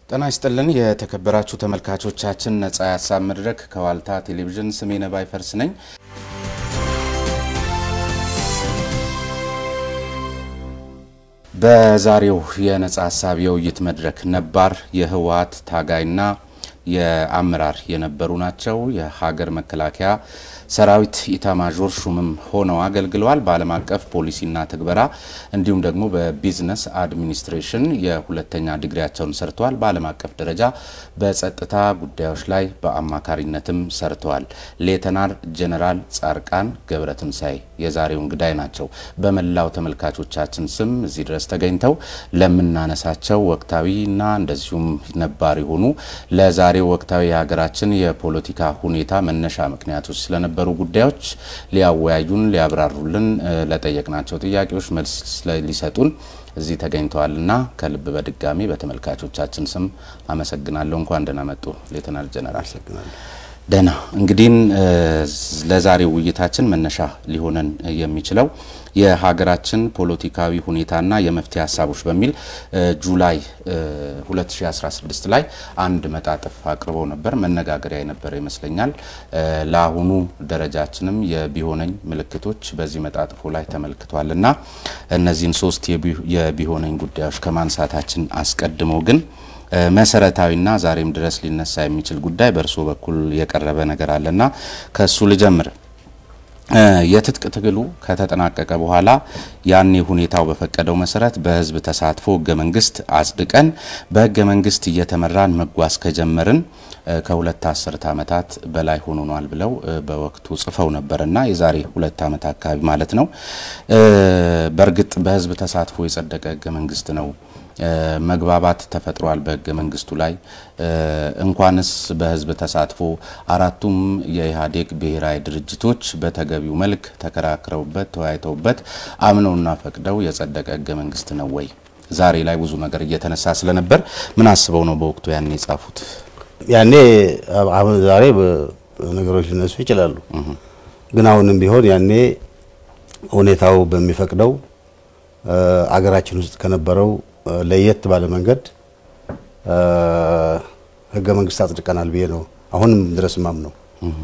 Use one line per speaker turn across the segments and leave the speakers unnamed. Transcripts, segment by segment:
ጤና ይስጥልን የተከበራችሁ ተመልካቾቻችን፣ ነጻ የሀሳብ መድረክ ከዋልታ ቴሌቪዥን ስሜ ነባይ ፈርስ ነኝ። በዛሬው የነጻ ሀሳብ የውይይት መድረክ ነባር የህወሓት ታጋይና የአመራር የነበሩ ናቸው። የሀገር መከላከያ ሰራዊት ኢታማዦር ሹምም ሆነው አገልግለዋል። በዓለም አቀፍ ፖሊሲና ትግበራ እንዲሁም ደግሞ በቢዝነስ አድሚኒስትሬሽን የሁለተኛ ዲግሪያቸውን ሰርተዋል። በዓለም አቀፍ ደረጃ በጸጥታ ጉዳዮች ላይ በአማካሪነትም ሰርተዋል። ሌተናር ጀነራል ጻድቃን ገብረትንሳኤ የዛሬው እንግዳይ ናቸው። በመላው ተመልካቾቻችን ስም እዚህ ድረስ ተገኝተው ለምናነሳቸው ወቅታዊና እንደዚሁም ነባር የሆኑ ለዛሬው ወቅታዊ የሀገራችን የፖለቲካ ሁኔታ መነሻ ምክንያቶች ስለነበሩ ጉዳዮች ሊያወያዩን ሊያብራሩልን ለጠየቅናቸው ጥያቄዎች መልስ ሊሰጡን እዚህ ተገኝተዋልና ከልብ በድጋሚ በተመልካቾቻችን ስም አመሰግናለሁ። እንኳን ደህና መጡ ሌተናል ጀነራል። ደህና እንግዲህ ለዛሬው ውይይታችን መነሻ ሊሆነን የሚችለው የሀገራችን ፖለቲካዊ ሁኔታና የመፍትሄ ሀሳቦች በሚል ጁላይ 2016 ላይ አንድ መጣጥፍ አቅርበው ነበር። መነጋገሪያ የነበረ ይመስለኛል። ለአሁኑ ደረጃችንም የቢሆነኝ ምልክቶች በዚህ መጣጥፎ ላይ ተመልክቷል እና እነዚህን ሶስት የቢሆነኝ ጉዳዮች ከማንሳታችን አስቀድሞ ግን መሰረታዊና ዛሬም ድረስ ሊነሳ የሚችል ጉዳይ በእርስዎ በኩል የቀረበ ነገር አለና ከእሱ ልጀምር። የትጥቅ ትግሉ ከተጠናቀቀ በኋላ ያኔ ሁኔታው በፈቀደው መሰረት በህዝብ ተሳትፎ ህገ መንግስት አጽድቀን በህገ መንግስት እየተመራን መጓዝ ከጀመርን ከሁለት አስርት ዓመታት በላይ ሆኖኗል ብለው በወቅቱ ጽፈው ነበርና የዛሬ ሁለት ዓመት አካባቢ ማለት ነው። በእርግጥ በህዝብ ተሳትፎ የጸደቀ ህገ መንግስት ነው። መግባባት ተፈጥሯል በህገ መንግስቱ ላይ እንኳንስ በህዝብ ተሳትፎ አራቱም የኢህአዴግ ብሔራዊ ድርጅቶች በተገቢው መልክ ተከራክረውበት ተወያይተውበት አምነውና ፈቅደው የጸደቀ ህገ መንግስት ነው ወይ? ዛሬ ላይ ብዙ ነገር እየተነሳ ስለነበር ምን አስበው ነው በወቅቱ ያኔ የጻፉት?
ያኔ አሁን ዛሬ ነገሮች ሊነሱ ይችላሉ። ግን አሁንም ቢሆን ያኔ ሁኔታው በሚፈቅደው አገራችን ውስጥ ከነበረው ለየት ባለ መንገድ ህገ መንግስት አጽድቀናል ብዬ ነው አሁንም ድረስ ማም ነው።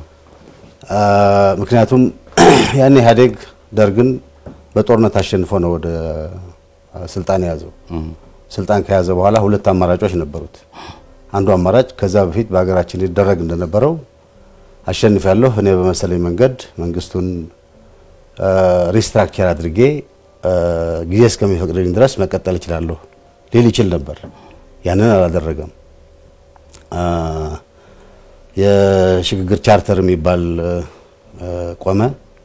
ምክንያቱም ያኔ ኢህአዴግ ደርግን በጦርነት አሸንፎ ነው ወደ ስልጣን የያዘው። ስልጣን ከያዘ በኋላ ሁለት አማራጮች ነበሩት። አንዱ አማራጭ ከዛ በፊት በሀገራችን ሊደረግ እንደነበረው አሸንፍ ያለሁ እኔ በመሰለኝ መንገድ መንግስቱን ሪስትራክቸር አድርጌ ጊዜ እስከሚፈቅድልኝ ድረስ መቀጠል እችላለሁ ሊል ይችል ነበር። ያንን አላደረገም። የሽግግር ቻርተር የሚባል ቆመ።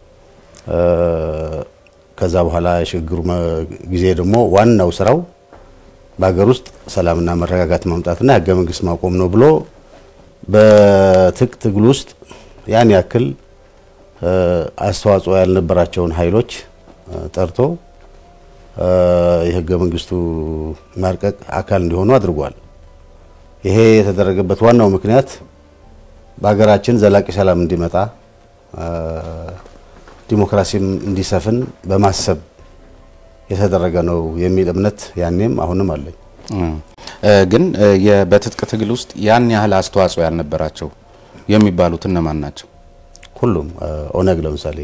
ከዛ በኋላ የሽግግሩ ጊዜ ደግሞ ዋናው ስራው በሀገር ውስጥ ሰላምና መረጋጋት ማምጣትና ህገ መንግስት ማቆም ነው ብሎ በትጥቅ ትግል ውስጥ ያን ያክል አስተዋጽኦ ያልነበራቸውን ኃይሎች ጠርቶ የህገ መንግስቱ ማርቀቅ አካል እንዲሆኑ አድርጓል። ይሄ የተደረገበት ዋናው ምክንያት በሀገራችን ዘላቂ ሰላም እንዲመጣ ዲሞክራሲም እንዲሰፍን በማሰብ የተደረገ ነው የሚል እምነት ያኔም አሁንም አለኝ።
ግን በትጥቅ ትግል ውስጥ ያን ያህል አስተዋጽኦ ያልነበራቸው የሚባሉት እነማን ናቸው?
ሁሉም ኦነግ ለምሳሌ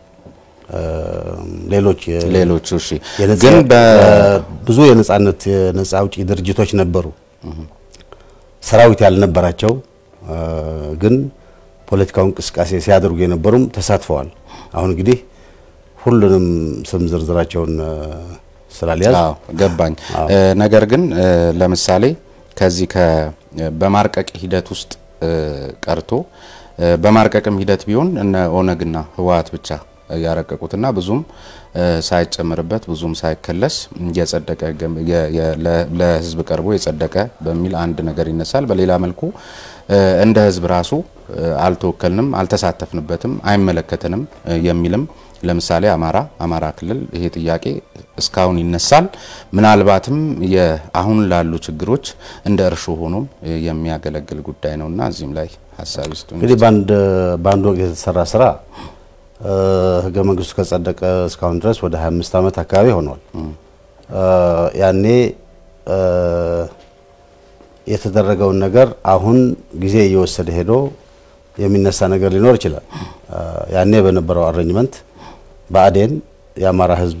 ሌሎች
ሌሎች እሺ፣
ግን ብዙ የነጻነት የነጻ አውጪ ድርጅቶች ነበሩ፣ ሰራዊት ያልነበራቸው ግን ፖለቲካው እንቅስቃሴ ሲያደርጉ የነበሩም ተሳትፈዋል። አሁን እንግዲህ ሁሉንም ስም ዝርዝራቸውን ስላልያዝ
ገባኝ። ነገር ግን ለምሳሌ ከዚህ በማርቀቅ ሂደት ውስጥ ቀርቶ በማርቀቅም ሂደት ቢሆን እነ ኦነግና ህወሓት ብቻ ያረቀቁትና ብዙም ሳይጨምርበት ብዙም ሳይከለስ የጸደቀ ለህዝብ ቀርቦ የጸደቀ በሚል አንድ ነገር ይነሳል። በሌላ መልኩ እንደ ህዝብ ራሱ አልተወከልንም፣ አልተሳተፍንበትም፣ አይመለከተንም የሚልም ለምሳሌ አማራ አማራ ክልል ይሄ ጥያቄ እስካሁን ይነሳል። ምናልባትም አሁን ላሉ ችግሮች እንደ እርሾ ሆኖም የሚያገለግል ጉዳይ ነውና እዚህም ላይ ሀሳብ ይስጡ።
እንግዲህ በአንድ ወቅት የተሰራ ስራ ህገ መንግስቱ ከጸደቀ እስካሁን ድረስ ወደ 25 ዓመት አካባቢ ሆኗል። ያኔ የተደረገውን ነገር አሁን ጊዜ እየወሰደ ሄዶ የሚነሳ ነገር ሊኖር ይችላል። ያኔ በነበረው አሬንጅመንት ብአዴን የአማራ ሕዝብ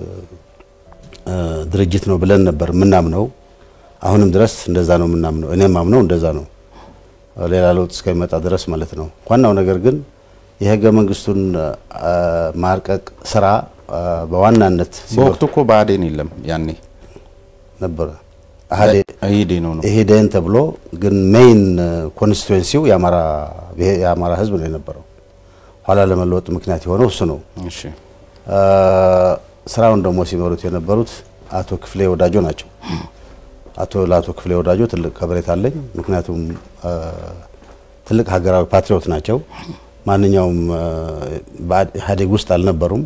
ድርጅት ነው ብለን ነበር የምናምነው። አሁንም ድረስ እንደዛ ነው የምናምነው። እኔም ማምነው እንደዛ ነው፣ ሌላ ለውጥ እስከሚመጣ ድረስ ማለት ነው። ዋናው ነገር ግን የህገ መንግስቱን ማርቀቅ ስራ በዋናነት
በወቅቱ እኮ ብአዴን የለም ያኔ
ነበረ
ኢህዴን ነው ነው
ኢህዴን ተብሎ ግን ሜይን ኮንስቲትዌንሲው የአማራ ህዝብ ነው የነበረው። ኋላ ለመለወጥ ምክንያት የሆነው እሱ ነው።
እሺ
ስራውን ደግሞ ሲመሩት የነበሩት አቶ ክፍሌ ወዳጆ ናቸው። አቶ ለአቶ ክፍሌ ወዳጆ ትልቅ ከበሬታ አለኝ። ምክንያቱም ትልቅ ሀገራዊ ፓትሪዮት ናቸው። ማንኛውም ኢህአዴግ ውስጥ አልነበሩም።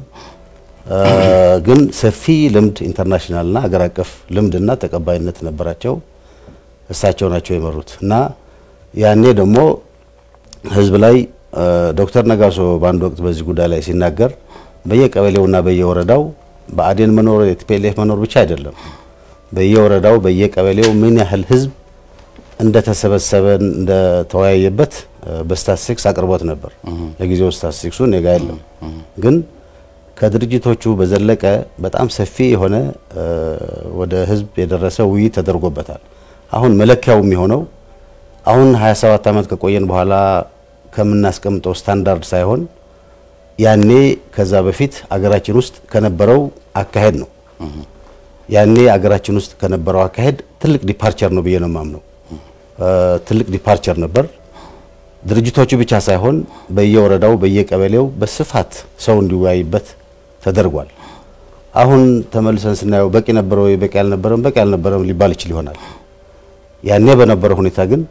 ግን ሰፊ ልምድ ኢንተርናሽናልና ሀገር አቀፍ ልምድና ተቀባይነት ነበራቸው። እሳቸው ናቸው የመሩት እና ያኔ ደግሞ ህዝብ ላይ ዶክተር ነጋሶ በአንድ ወቅት በዚህ ጉዳይ ላይ ሲናገር በየቀበሌውና በየወረዳው ብአዴን መኖር የቲፒኤልኤፍ መኖር ብቻ አይደለም፣ በየወረዳው በየቀበሌው ምን ያህል ህዝብ እንደተሰበሰበ እንደተወያየበት በስታትስቲክስ አቅርቦት ነበር። ለጊዜው ስታትስቲክሱ እኔ ጋ የለም ግን ከድርጅቶቹ በዘለቀ በጣም ሰፊ የሆነ ወደ ህዝብ የደረሰ ውይይት ተደርጎበታል። አሁን መለኪያው የሚሆነው አሁን 27 ዓመት ከቆየን በኋላ ከምናስቀምጠው ስታንዳርድ ሳይሆን ያኔ ከዛ በፊት አገራችን ውስጥ ከነበረው አካሄድ ነው። ያኔ አገራችን ውስጥ ከነበረው አካሄድ ትልቅ ዲፓርቸር ነው ብዬ ነው የማምነው። ትልቅ ዲፓርቸር ነበር። ድርጅቶቹ ብቻ ሳይሆን በየወረዳው በየቀበሌው በስፋት ሰው እንዲወያይበት ተደርጓል። አሁን ተመልሰን ስናየው በቂ ነበረ ወይ በቂ አልነበረም፣ በቂ አልነበረም ሊባል ይችል ይሆናል። ያኔ በነበረው ሁኔታ ግን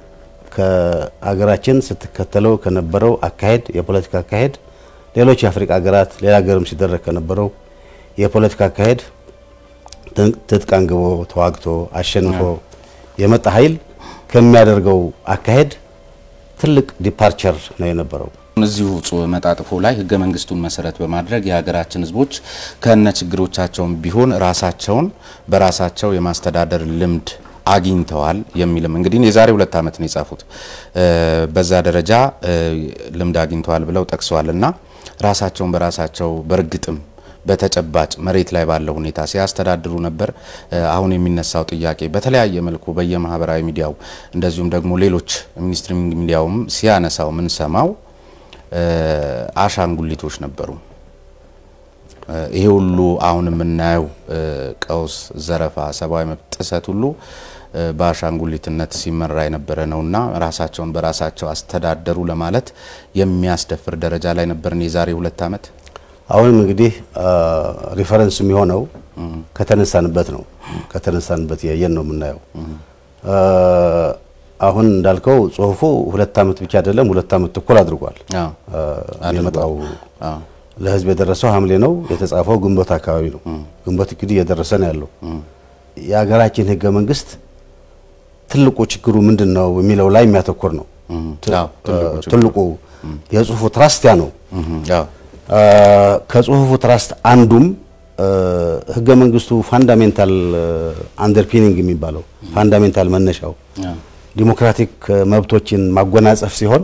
ከሀገራችን ስትከተለው ከነበረው አካሄድ የፖለቲካ አካሄድ ሌሎች የአፍሪካ ሀገራት ሌላ ሀገርም ሲደረግ ከነበረው የፖለቲካ አካሄድ ትጥቅ አንግቦ ተዋግቶ አሸንፎ የመጣ ኃይል ከሚያደርገው አካሄድ ትልቅ ዲፓርቸር ነው የነበረው።
እዚሁ መጣጥፎ ላይ ህገ መንግስቱን መሰረት በማድረግ የሀገራችን ህዝቦች ከነ ችግሮቻቸውም ቢሆን ራሳቸውን በራሳቸው የማስተዳደር ልምድ አግኝተዋል የሚልም እንግዲህ የዛሬ ሁለት ዓመት ነው የጻፉት። በዛ ደረጃ ልምድ አግኝተዋል ብለው ጠቅሰዋል እና ራሳቸውን በራሳቸው በእርግጥም በተጨባጭ መሬት ላይ ባለው ሁኔታ ሲያስተዳድሩ ነበር። አሁን የሚነሳው ጥያቄ በተለያየ መልኩ በየማህበራዊ ሚዲያው እንደዚሁም ደግሞ ሌሎች ሚኒስትሪንግ ሚዲያውም ሲያነሳው ምንሰማው አሻንጉሊቶች ነበሩ። ይሄ ሁሉ አሁን የምናየው ቀውስ፣ ዘረፋ፣ ሰብአዊ መብት ጥሰት ሁሉ በአሻንጉሊትነት ሲመራ የነበረ ነውና ራሳቸውን በራሳቸው አስተዳደሩ ለማለት የሚያስደፍር ደረጃ ላይ ነበርን የዛሬ ሁለት ዓመት።
አሁንም እንግዲህ ሪፈረንስ የሚሆነው ከተነሳንበት ነው። ከተነሳንበት ያየን ነው የምናየው። አሁን እንዳልከው ጽሁፉ ሁለት ዓመት ብቻ አይደለም፣ ሁለት ዓመት ተኩል አድርጓል። የመጣው ለህዝብ የደረሰው ሐምሌ ነው። የተጻፈው ግንቦት አካባቢ ነው። ግንቦት እንግዲህ እየደረሰ ነው ያለው። የሀገራችን ህገ መንግስት ትልቁ ችግሩ ምንድን ነው የሚለው ላይ የሚያተኩር ነው። ትልቁ የጽሁፉ ትራስት ያ ነው። ከጽሁፉ ትራስት አንዱም ህገ መንግስቱ ፋንዳሜንታል አንደርፒኒንግ የሚባለው ፋንዳሜንታል መነሻው ዲሞክራቲክ መብቶችን ማጎናጸፍ ሲሆን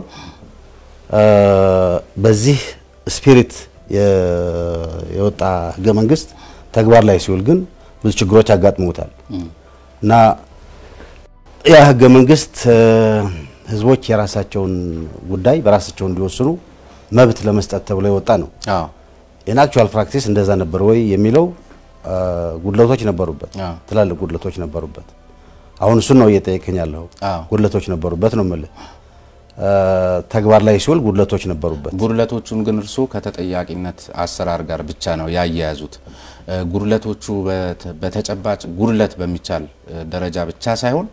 በዚህ ስፒሪት የወጣ ህገ መንግስት ተግባር ላይ ሲውል ግን ብዙ ችግሮች አጋጥመውታል እና ያ ህገ መንግስት ህዝቦች የራሳቸውን ጉዳይ በራሳቸው እንዲወስኑ መብት ለመስጠት ተብሎ የወጣ ነው። ኢን አክቹዋል ፕራክቲስ እንደዛ ነበር ወይ የሚለው ጉድለቶች ነበሩበት፣ ትላልቅ ጉድለቶች ነበሩበት። አሁን እሱን ነው እየጠየቀኝ ያለው። ጉድለቶች ነበሩበት ነው የምልህ። ተግባር ላይ ሲውል ጉድለቶች ነበሩበት።
ጉድለቶቹን ግን እርስዎ ከተጠያቂነት አሰራር ጋር ብቻ ነው ያያያዙት። ጉድለቶቹ በተጨባጭ ጉድለት በሚቻል ደረጃ ብቻ ሳይሆን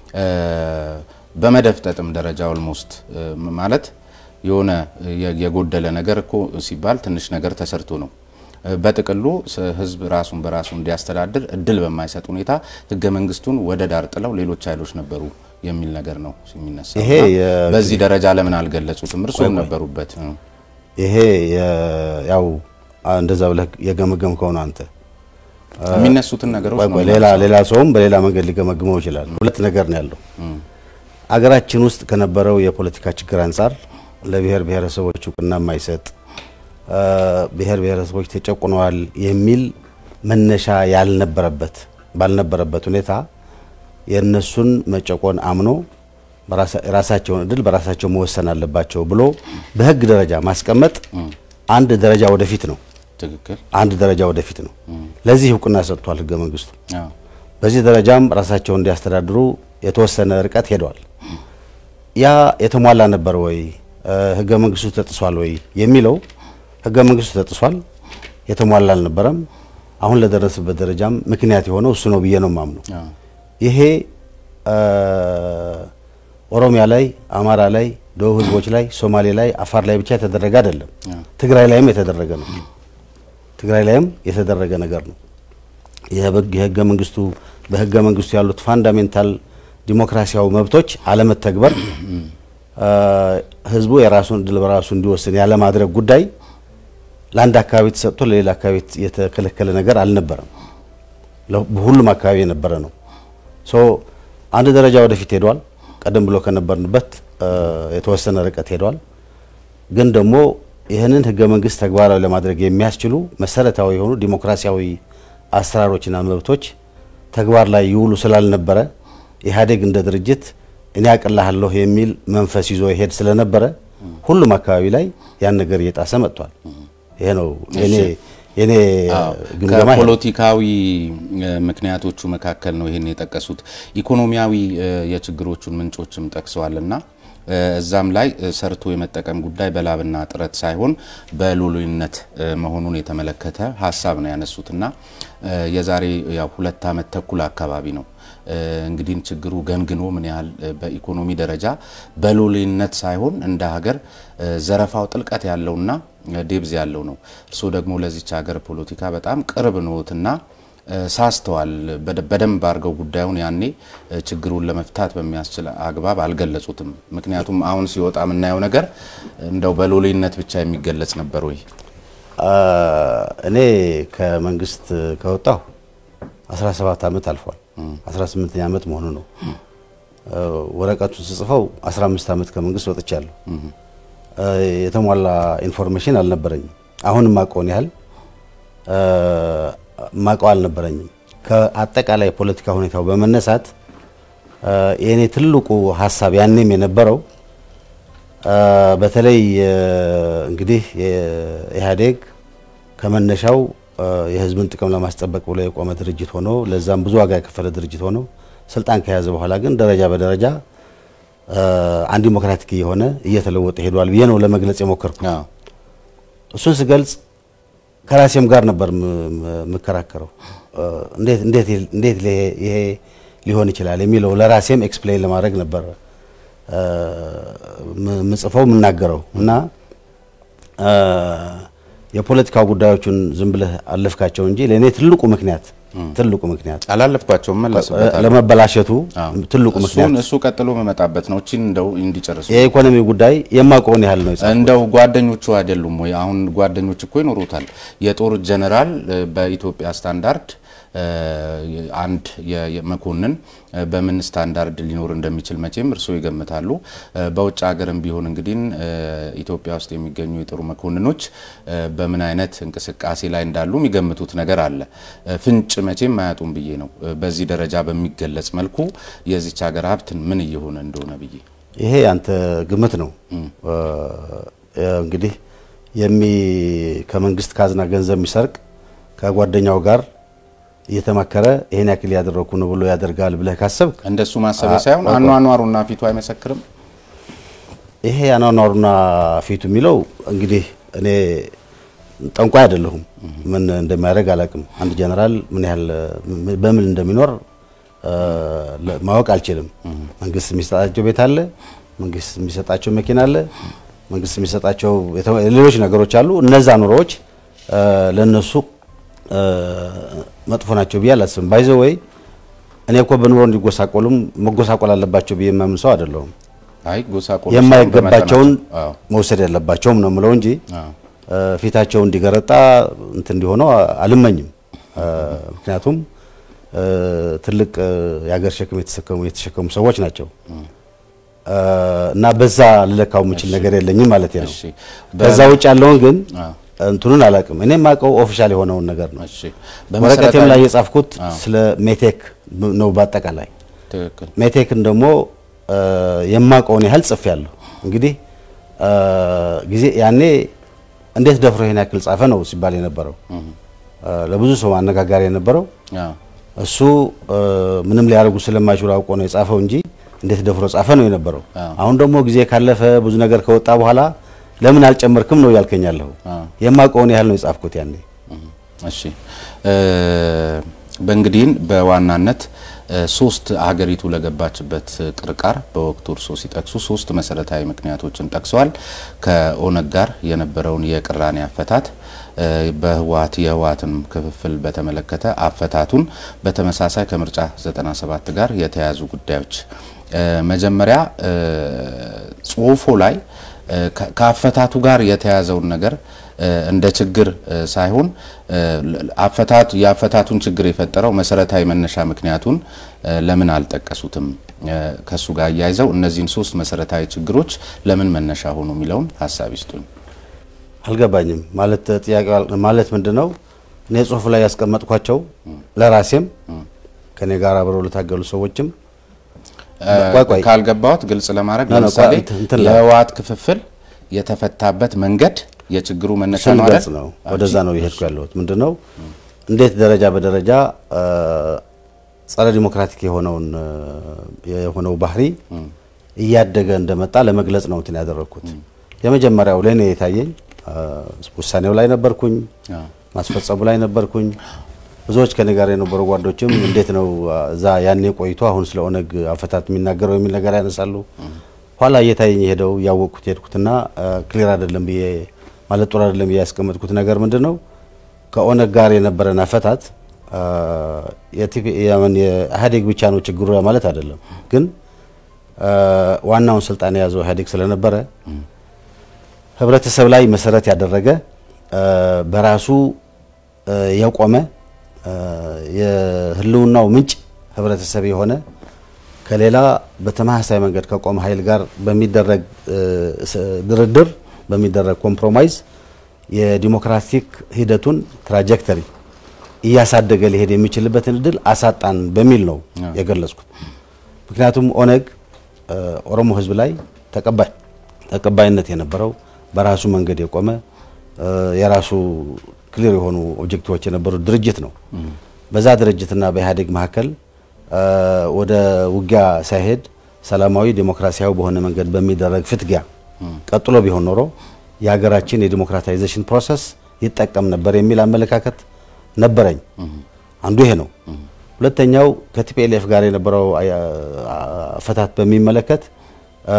በመደፍጠጥም ደረጃ ኦልሞስት ማለት የሆነ የጎደለ ነገር እኮ ሲባል ትንሽ ነገር ተሰርቶ ነው። በጥቅሉ ህዝብ ራሱን በራሱ እንዲያስተዳድር እድል በማይሰጥ ሁኔታ ህገ መንግስቱን ወደ ዳር ጥለው ሌሎች ኃይሎች ነበሩ የሚል ነገር ነው የሚነሳ።
ይሄ
በዚህ ደረጃ ለምን አልገለጹትም? እርስዎም ነበሩበት።
ይሄ ያው እንደዛ ብለህ የገመገም ከሆነ አንተ
የሚነሱትን ነገሮች ነው
ሌላ ሌላ ሰውም በሌላ መንገድ ሊገመግመው ይችላል። ሁለት ነገር ነው ያለው። አገራችን ውስጥ ከነበረው የፖለቲካ ችግር አንጻር ለብሔር ብሔረሰቦች እውቅና የማይሰጥ ብሔር ብሔረሰቦች ተጨቁነዋል የሚል መነሻ ያልነበረበት ባልነበረበት ሁኔታ የእነሱን መጨቆን አምኖ የራሳቸውን እድል በራሳቸው መወሰን አለባቸው ብሎ በሕግ ደረጃ ማስቀመጥ አንድ ደረጃ ወደፊት ነው።
ትክክል።
አንድ ደረጃ ወደፊት ነው። ለዚህ እውቅና ሰጥቷል ሕገ መንግስቱ።
አዎ።
በዚህ ደረጃም ራሳቸውን እንዲያስተዳድሩ የተወሰነ ርቀት ሄደዋል። ያ የተሟላ ነበር ወይ ሕገ መንግስቱ ተጥሷል ወይ የሚለው ሕገ መንግስቱ ተጥሷል፣ የተሟላ አልነበረም። አሁን ለደረስበት ደረጃም ምክንያት የሆነው እሱ ነው ብዬ ነው የማምነው።
አዎ።
ይሄ ኦሮሚያ ላይ፣ አማራ ላይ፣ ደቡብ ህዝቦች ላይ፣ ሶማሌ ላይ፣ አፋር ላይ ብቻ የተደረገ አይደለም። ትግራይ ላይም የተደረገ ነው። ትግራይ ላይም የተደረገ ነገር ነው። የህገ መንግስቱ በህገ መንግስቱ ያሉት ፋንዳሜንታል ዲሞክራሲያዊ መብቶች አለመተግበር፣ ህዝቡ የራሱን እድል በራሱ እንዲወስን ያለማድረግ ጉዳይ ለአንድ አካባቢ ተሰጥቶ ለሌላ አካባቢ የተከለከለ ነገር አልነበረም። በሁሉም አካባቢ የነበረ ነው። ሶ አንድ ደረጃ ወደፊት ሄዷል። ቀደም ብሎ ከነበርንበት የተወሰነ ርቀት ሄዷል። ግን ደግሞ ይህንን ህገ መንግስት ተግባራዊ ለማድረግ የሚያስችሉ መሰረታዊ የሆኑ ዲሞክራሲያዊ አሰራሮችና መብቶች ተግባር ላይ ይውሉ ስላልነበረ ኢህአዴግ እንደ ድርጅት እኔ አቅልሃለሁ የሚል መንፈስ ይዞ ይሄድ ስለነበረ ሁሉም አካባቢ ላይ ያን ነገር እየጣሰ መጥቷል። ይሄ ነው የኔ የኔ ግምገማ።
ከፖለቲካዊ ምክንያቶቹ መካከል ነው ይሄን የጠቀሱት። ኢኮኖሚያዊ የችግሮቹን ምንጮችም ጠቅሰዋልና እዛም ላይ ሰርቶ የመጠቀም ጉዳይ በላብና ጥረት ሳይሆን በሉሉይነት መሆኑን የተመለከተ ሀሳብ ነው ያነሱትና የዛሬ ያው ሁለት ዓመት ተኩል አካባቢ ነው እንግዲህ ችግሩ ገንግኖ ምን ያህል በኢኮኖሚ ደረጃ በሉሉይነት ሳይሆን እንደ ሀገር ዘረፋው ጥልቀት ያለውና ዴብዝ ያለው ነው። እርስዎ ደግሞ ለዚች ሀገር ፖለቲካ በጣም ቅርብ ነዎትና ሳስተዋል በደንብ አድርገው ጉዳዩን ያኔ ችግሩን ለመፍታት በሚያስችል አግባብ አልገለጹትም። ምክንያቱም አሁን ሲወጣ የምናየው ነገር እንደው በሎሌነት ብቻ የሚገለጽ ነበር ወይ?
እኔ ከመንግስት ከወጣሁ 17 ዓመት አልፏል። 18ኛ ዓመት መሆኑ ነው። ወረቀቱን ስጽፈው 15 ዓመት ከመንግስት ወጥቻለሁ። የተሟላ ኢንፎርሜሽን አልነበረኝም። አሁን ማቀውን ያህል ማቀው አልነበረኝም። ከአጠቃላይ የፖለቲካ ሁኔታው በመነሳት የእኔ ትልቁ ሀሳብ ያኔም የነበረው በተለይ እንግዲህ ኢህአዴግ ከመነሻው የህዝብን ጥቅም ለማስጠበቅ ብሎ የቆመ ድርጅት ሆኖ ለዛም ብዙ ዋጋ የከፈለ ድርጅት ሆኖ ስልጣን ከያዘ በኋላ ግን ደረጃ በደረጃ አንድ ዲሞክራቲክ እየሆነ እየተለወጠ ሄዷል ብዬ ነው ለመግለጽ የሞከርኩት። እሱን ስገልጽ ከራሴም ጋር ነበር የምከራከረው። እንዴት ይሄ ሊሆን ይችላል የሚለው ለራሴም ኤክስፕሌን ለማድረግ ነበር ምጽፈው የምናገረው እና የፖለቲካው ጉዳዮቹን ዝም ብለህ አለፍካቸው እንጂ ለእኔ ትልቁ ምክንያት ትልቁ ምክንያት
አላለፍኳቸውም መለስበታል
ለመበላሸቱ ትልቁ ምክንያት
እሱ ቀጥሎ መመጣበት ነው። እቺን እንደው እንዲጨርሱ
የኢኮኖሚ ጉዳይ የማውቀውን ያህል ነው የጻፍኩት።
እንደው ጓደኞቹ አይደሉም ወይ? አሁን ጓደኞች እኮ ይኖሩታል። የጦር ጀነራል በኢትዮጵያ ስታንዳርድ አንድ መኮንን በምን ስታንዳርድ ሊኖር እንደሚችል መቼም እርስዎ ይገምታሉ። በውጭ ሀገርም ቢሆን እንግዲህ ኢትዮጵያ ውስጥ የሚገኙ የጦር መኮንኖች በምን አይነት እንቅስቃሴ ላይ እንዳሉ የሚገምቱት ነገር አለ። ፍንጭ መቼም አያጡም ብዬ ነው። በዚህ ደረጃ በሚገለጽ መልኩ የዚች ሀገር ሀብትን ምን እየሆነ እንደሆነ ብዬ
ይሄ ያንተ ግምት ነው። እንግዲህ የሚ ከመንግስት ካዝና ገንዘብ የሚሰርቅ ከጓደኛው ጋር እየተመከረ ይሄን ያክል ያደረኩ ነው ብሎ ያደርጋል ብለህ ካሰብክ
እንደሱ ማሰቢያ ሳይሆን አኗኗሩና ፊቱ አይመሰክርም።
ይሄ አኗኗሩና ፊቱ የሚለው እንግዲህ እኔ ጠንቋይ አይደለሁም። ምን እንደሚያደርግ አላውቅም። አንድ ጀነራል ምን ያህል በምን እንደሚኖር ማወቅ አልችልም። መንግስት የሚሰጣቸው ቤት አለ፣ መንግስት የሚሰጣቸው መኪና አለ፣ መንግስት የሚሰጣቸው ሌሎች ነገሮች አሉ። እነዛ ኑሮዎች ለነሱ መጥፎ ናቸው ብዬ አላስብም። ባይዘ ወይ እኔ እኮ በኑሮ እንዲጎሳቆሉም መጎሳቆል አለባቸው ብዬ የማምን ሰው አይደለሁም።
አይ ጎሳቆል
የማይገባቸውን መውሰድ ያለባቸውም ነው የምለው እንጂ ፊታቸው እንዲገረጣ እንትን እንዲሆነው አልመኝም። ምክንያቱም ትልቅ የሀገር ሸክም የተሸከሙ የተሸከሙ ሰዎች ናቸው። እና በዛ ልለካው የምችል ነገር የለኝም ማለት ነው።
እሺ
ከዛ ውጭ ያለውን ግን
አዎ።
እንትኑን አላውቅም። እኔ የማውቀው ኦፊሻል የሆነውን ነገር ነው።
እሺ
ወረቀቴም
በመሰረታዊ
ላይ የጻፍኩት ስለ ሜቴክ ነው። በአጠቃላይ
ትክክል
ሜቴክን ደግሞ እ፣ የማውቀውን ያህል ጽፌያለሁ። እንግዲህ እ፣ ጊዜ ያኔ እንዴት ደፍሮ ይሄን ያክል ጻፈ ነው ሲባል የነበረው እ፣ ለብዙ ሰው አነጋጋሪ የነበረው
አዎ
እሱ እ፣ ምንም ሊያደርጉ ስለማይችሉ አውቆ ነው የጻፈው እንጂ እንዴት ደፍሮ ጻፈ ነው የነበረው።
አዎ።
አሁን ደግሞ ጊዜ ካለፈ ብዙ ነገር ከወጣ በኋላ ለምን አልጨመርክም ነው ያልከኛለሁ።
አዎ።
የማውቀውን ያህል ነው የጻፍኩት ያኔ።
እሺ እ፣ በእንግዲህ በዋናነት እ፣ ሶስት ሀገሪቱ ለገባችበት ቅርቃር በወቅቱ እርስዎ ሲጠቅሱ ሶስት መሰረታዊ ምክንያቶችን ጠቅሰዋል። ከኦነግ ጋር የነበረውን የቅራኔ አፈታት እ፣ በህወሀት የህወሀትን ክፍፍል በተመለከተ አፈታቱን፣ በተመሳሳይ ከምርጫ 97 ጋር የተያያዙ ጉዳዮች እ፣ መጀመሪያ እ፣ ጽሁፎ ላይ እ፣ ከ- ከአፈታቱ ጋር የተያዘውን ነገር እ፣ እንደ ችግር እ፣ ሳይሆን እ፣ ለ- አፈታቱ የአፈታቱን ችግር የፈጠረው መሰረታዊ መነሻ ምክንያቱን እ፣ ለምን አልጠቀሱትም? እ፣ ከሱ ጋር አያይዘው እነዚህን ሶስት መሰረታዊ ችግሮች ለምን መነሻ ሆኑ የሚለውን ሀሳብ ይስጡኝ።
አልገባኝም ማለት ጥያቄው አል- ማለት ምንድነው? እኔ ጽሁፍ ላይ ያስቀመጥኳቸው ለራሴም ከኔ ጋር አብረው ለታገሉ ሰዎችም
እ፣
ቆይ ቆይ
ካልገባዎት ግልጽ ለማድረግ
ኖ፣ ኖ፣
ለምሳሌ
ቆይ፣ እንትን- እንትን ላይ-
የህወሀት ክፍፍል የተፈታበት መንገድ የችግሩ መነሻ
እሱን
ነው
ልገልጽ
አይደል?
ነው። ወደዛ ነው የሄድኩ ያለሁት። ምንድነው እንዴት ደረጃ በደረጃ እ፣ ጸረ ዲሞክራቲክ የሆነውን እ፣ የሆነው ባህሪ እያደገ እንደመጣ ለመግለጽ ነው እንትን ያደረግኩት። የመጀመሪያው ለእኔ የታየኝ እ፣ ውሳኔው ላይ ነበርኩኝ፣
አዎ።
ማስፈጸሙ ላይ ነበርኩኝ። ብዙዎች ከኔ ጋር የነበሩ ጓዶችም እንዴት ነው አ፣ እዛ ያኔ ቆይቶ አሁን ስለ ኦነግ አፈታት የሚናገረው የሚል ነገር ያነሳሉ። ኋላ እየታየኝ ሄደው እያወቅኩት ሄድኩትና ክሊር አይደለም ብዬ ማለት ጥሩ አይደለም ብዬ ያስቀመጥኩት ነገር ምንድን ነው ከኦነግ ጋር የነበረን አፈታት አ፣ የቲፒ- የምን የኢህአዴግ ብቻ ነው ችግሩ ማለት አይደለም። ግን አ፣ ዋናውን ስልጣን የያዘው ኢህአዴግ ስለነበረ ህብረተሰብ ላይ መሰረት ያደረገ አ፣ በራሱ አ፣ የቆመ አ፣ የህልውናው ምንጭ ህብረተሰብ የሆነ ከሌላ በተመሳሳይ መንገድ ከቆመ ኃይል ጋር በሚደረግ አ፣ ስ- ድርድር በሚደረግ ኮምፕሮማይዝ የዲሞክራቲክ ሂደቱን ትራጀክተሪ እያሳደገ ሊሄድ የሚችልበትን እድል አሳጣን በሚል ነው የገለጽኩት። ምክንያቱም ኦነግ አ፣ ኦሮሞ ህዝብ ላይ ተቀባይ ተቀባይነት የነበረው በራሱ መንገድ የቆመ አ፣ የራሱ ክሊር የሆኑ ኦብጀክቲቮች የነበሩት ድርጅት ነው። በዛ ድርጅትና በኢህአዴግ መካከል አ፣ ወደ ውጊያ ሳይሄድ ሰላማዊ ዲሞክራሲያዊ በሆነ መንገድ በሚደረግ ፍትጊያ ቀጥሎ ቢሆን ኖሮ የሀገራችን የዲሞክራታይዜሽን ፕሮሰስ ይጠቀም ነበር የሚል አመለካከት ነበረኝ። አንዱ ይሄ ነው። ሁለተኛው ከቲፒኤልኤፍ ጋር የነበረው አያ- አፈታት በሚመለከት አ፣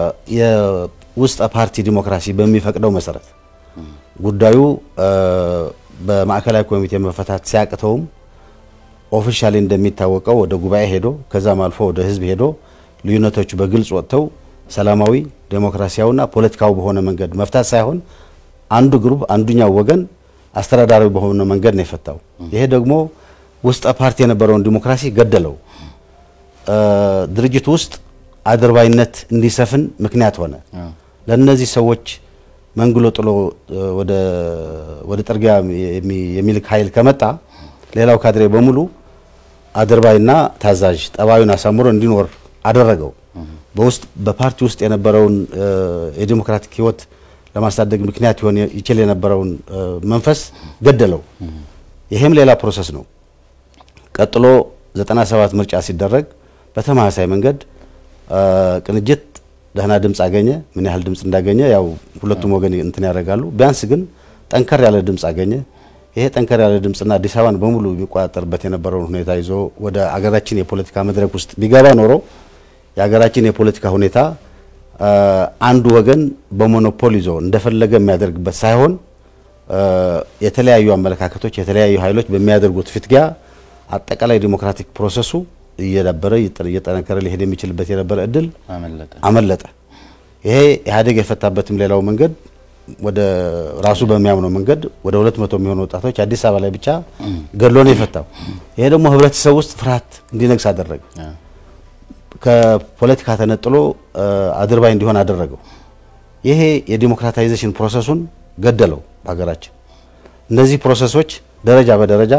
የውስጠ ፓርቲ ዲሞክራሲ በሚፈቅደው መሰረት ጉዳዩ አ፣ በማዕከላዊ ኮሚቴ መፈታት ሲያቅተውም ኦፊሻሊ እንደሚታወቀው ወደ ጉባኤ ሄዶ ከዛም አልፎ ወደ ህዝብ ሄዶ ልዩነቶቹ በግልጽ ወጥተው ሰላማዊ ዴሞክራሲያዊና ፖለቲካዊ በሆነ መንገድ መፍታት ሳይሆን አንዱ ግሩፕ አንዱኛው ወገን አስተዳዳራዊ በሆነ መንገድ ነው የፈታው። ይሄ ደግሞ ውስጠ ፓርቲ የነበረውን ዲሞክራሲ ገደለው። አ፣ ድርጅቱ ውስጥ አድርባይነት እንዲሰፍን ምክንያት ሆነ። ለእነዚህ ሰዎች መንግሎ ጥሎ አ፣ ወደ ወደ ጥርጊያ የሚ- የሚልክ ኃይል ከመጣ ሌላው ካድሬ በሙሉ አድርባይና ታዛዥ ጠባዩን አሳምሮ እንዲኖር አደረገው። በውስጥ በፓርቲ ውስጥ የነበረውን አ፣ የዲሞክራቲክ ህይወት ለማሳደግ ምክንያት ይሆን ይችል የነበረውን አ፣ መንፈስ ገደለው። ይሄም ሌላ ፕሮሰስ ነው። ቀጥሎ 97 ምርጫ ሲደረግ በተመሳሳይ መንገድ አ፣ ቅንጅት ደህና ድምፅ አገኘ። ምን ያህል ድምፅ እንዳገኘ ያው ሁለቱም ወገን እንትን ያደርጋሉ። ቢያንስ ግን ጠንከር ያለ ድምፅ አገኘ። ይሄ ጠንከር ያለ ድምፅና አዲስ አበባን በሙሉ የሚቆጣጠርበት የነበረውን ሁኔታ ይዞ ወደ አገራችን የፖለቲካ መድረክ ውስጥ ቢገባ ኖሮ የሀገራችን የፖለቲካ ሁኔታ አ፣ አንዱ ወገን በሞኖፖል ይዞ እንደፈለገ የሚያደርግበት ሳይሆን አ፣ የተለያዩ አመለካከቶች የተለያዩ ኃይሎች በሚያደርጉት ፍትጊያ አጠቃላይ ዲሞክራቲክ ፕሮሰሱ እየዳበረ እየጠ- እየጠነከረ ሊሄድ የሚችልበት የነበረ እድል
አመለጠ።
አመለጠ። ይሄ ኢህአዴግ የፈታበትም ሌላው መንገድ ወደ ራሱ በሚያምነው መንገድ ወደ ሁለት መቶ የሚሆኑ ወጣቶች አዲስ አበባ ላይ ብቻ ገድሎ ነው የፈታው። ይሄ ደግሞ ህብረተሰብ ውስጥ ፍርሃት እንዲነግስ አደረገ። ከፖለቲካ ተነጥሎ አድርባይ እንዲሆን አደረገው። ይሄ የዲሞክራታይዜሽን ፕሮሰሱን ገደለው በሀገራችን። እነዚህ ፕሮሰሶች ደረጃ በደረጃ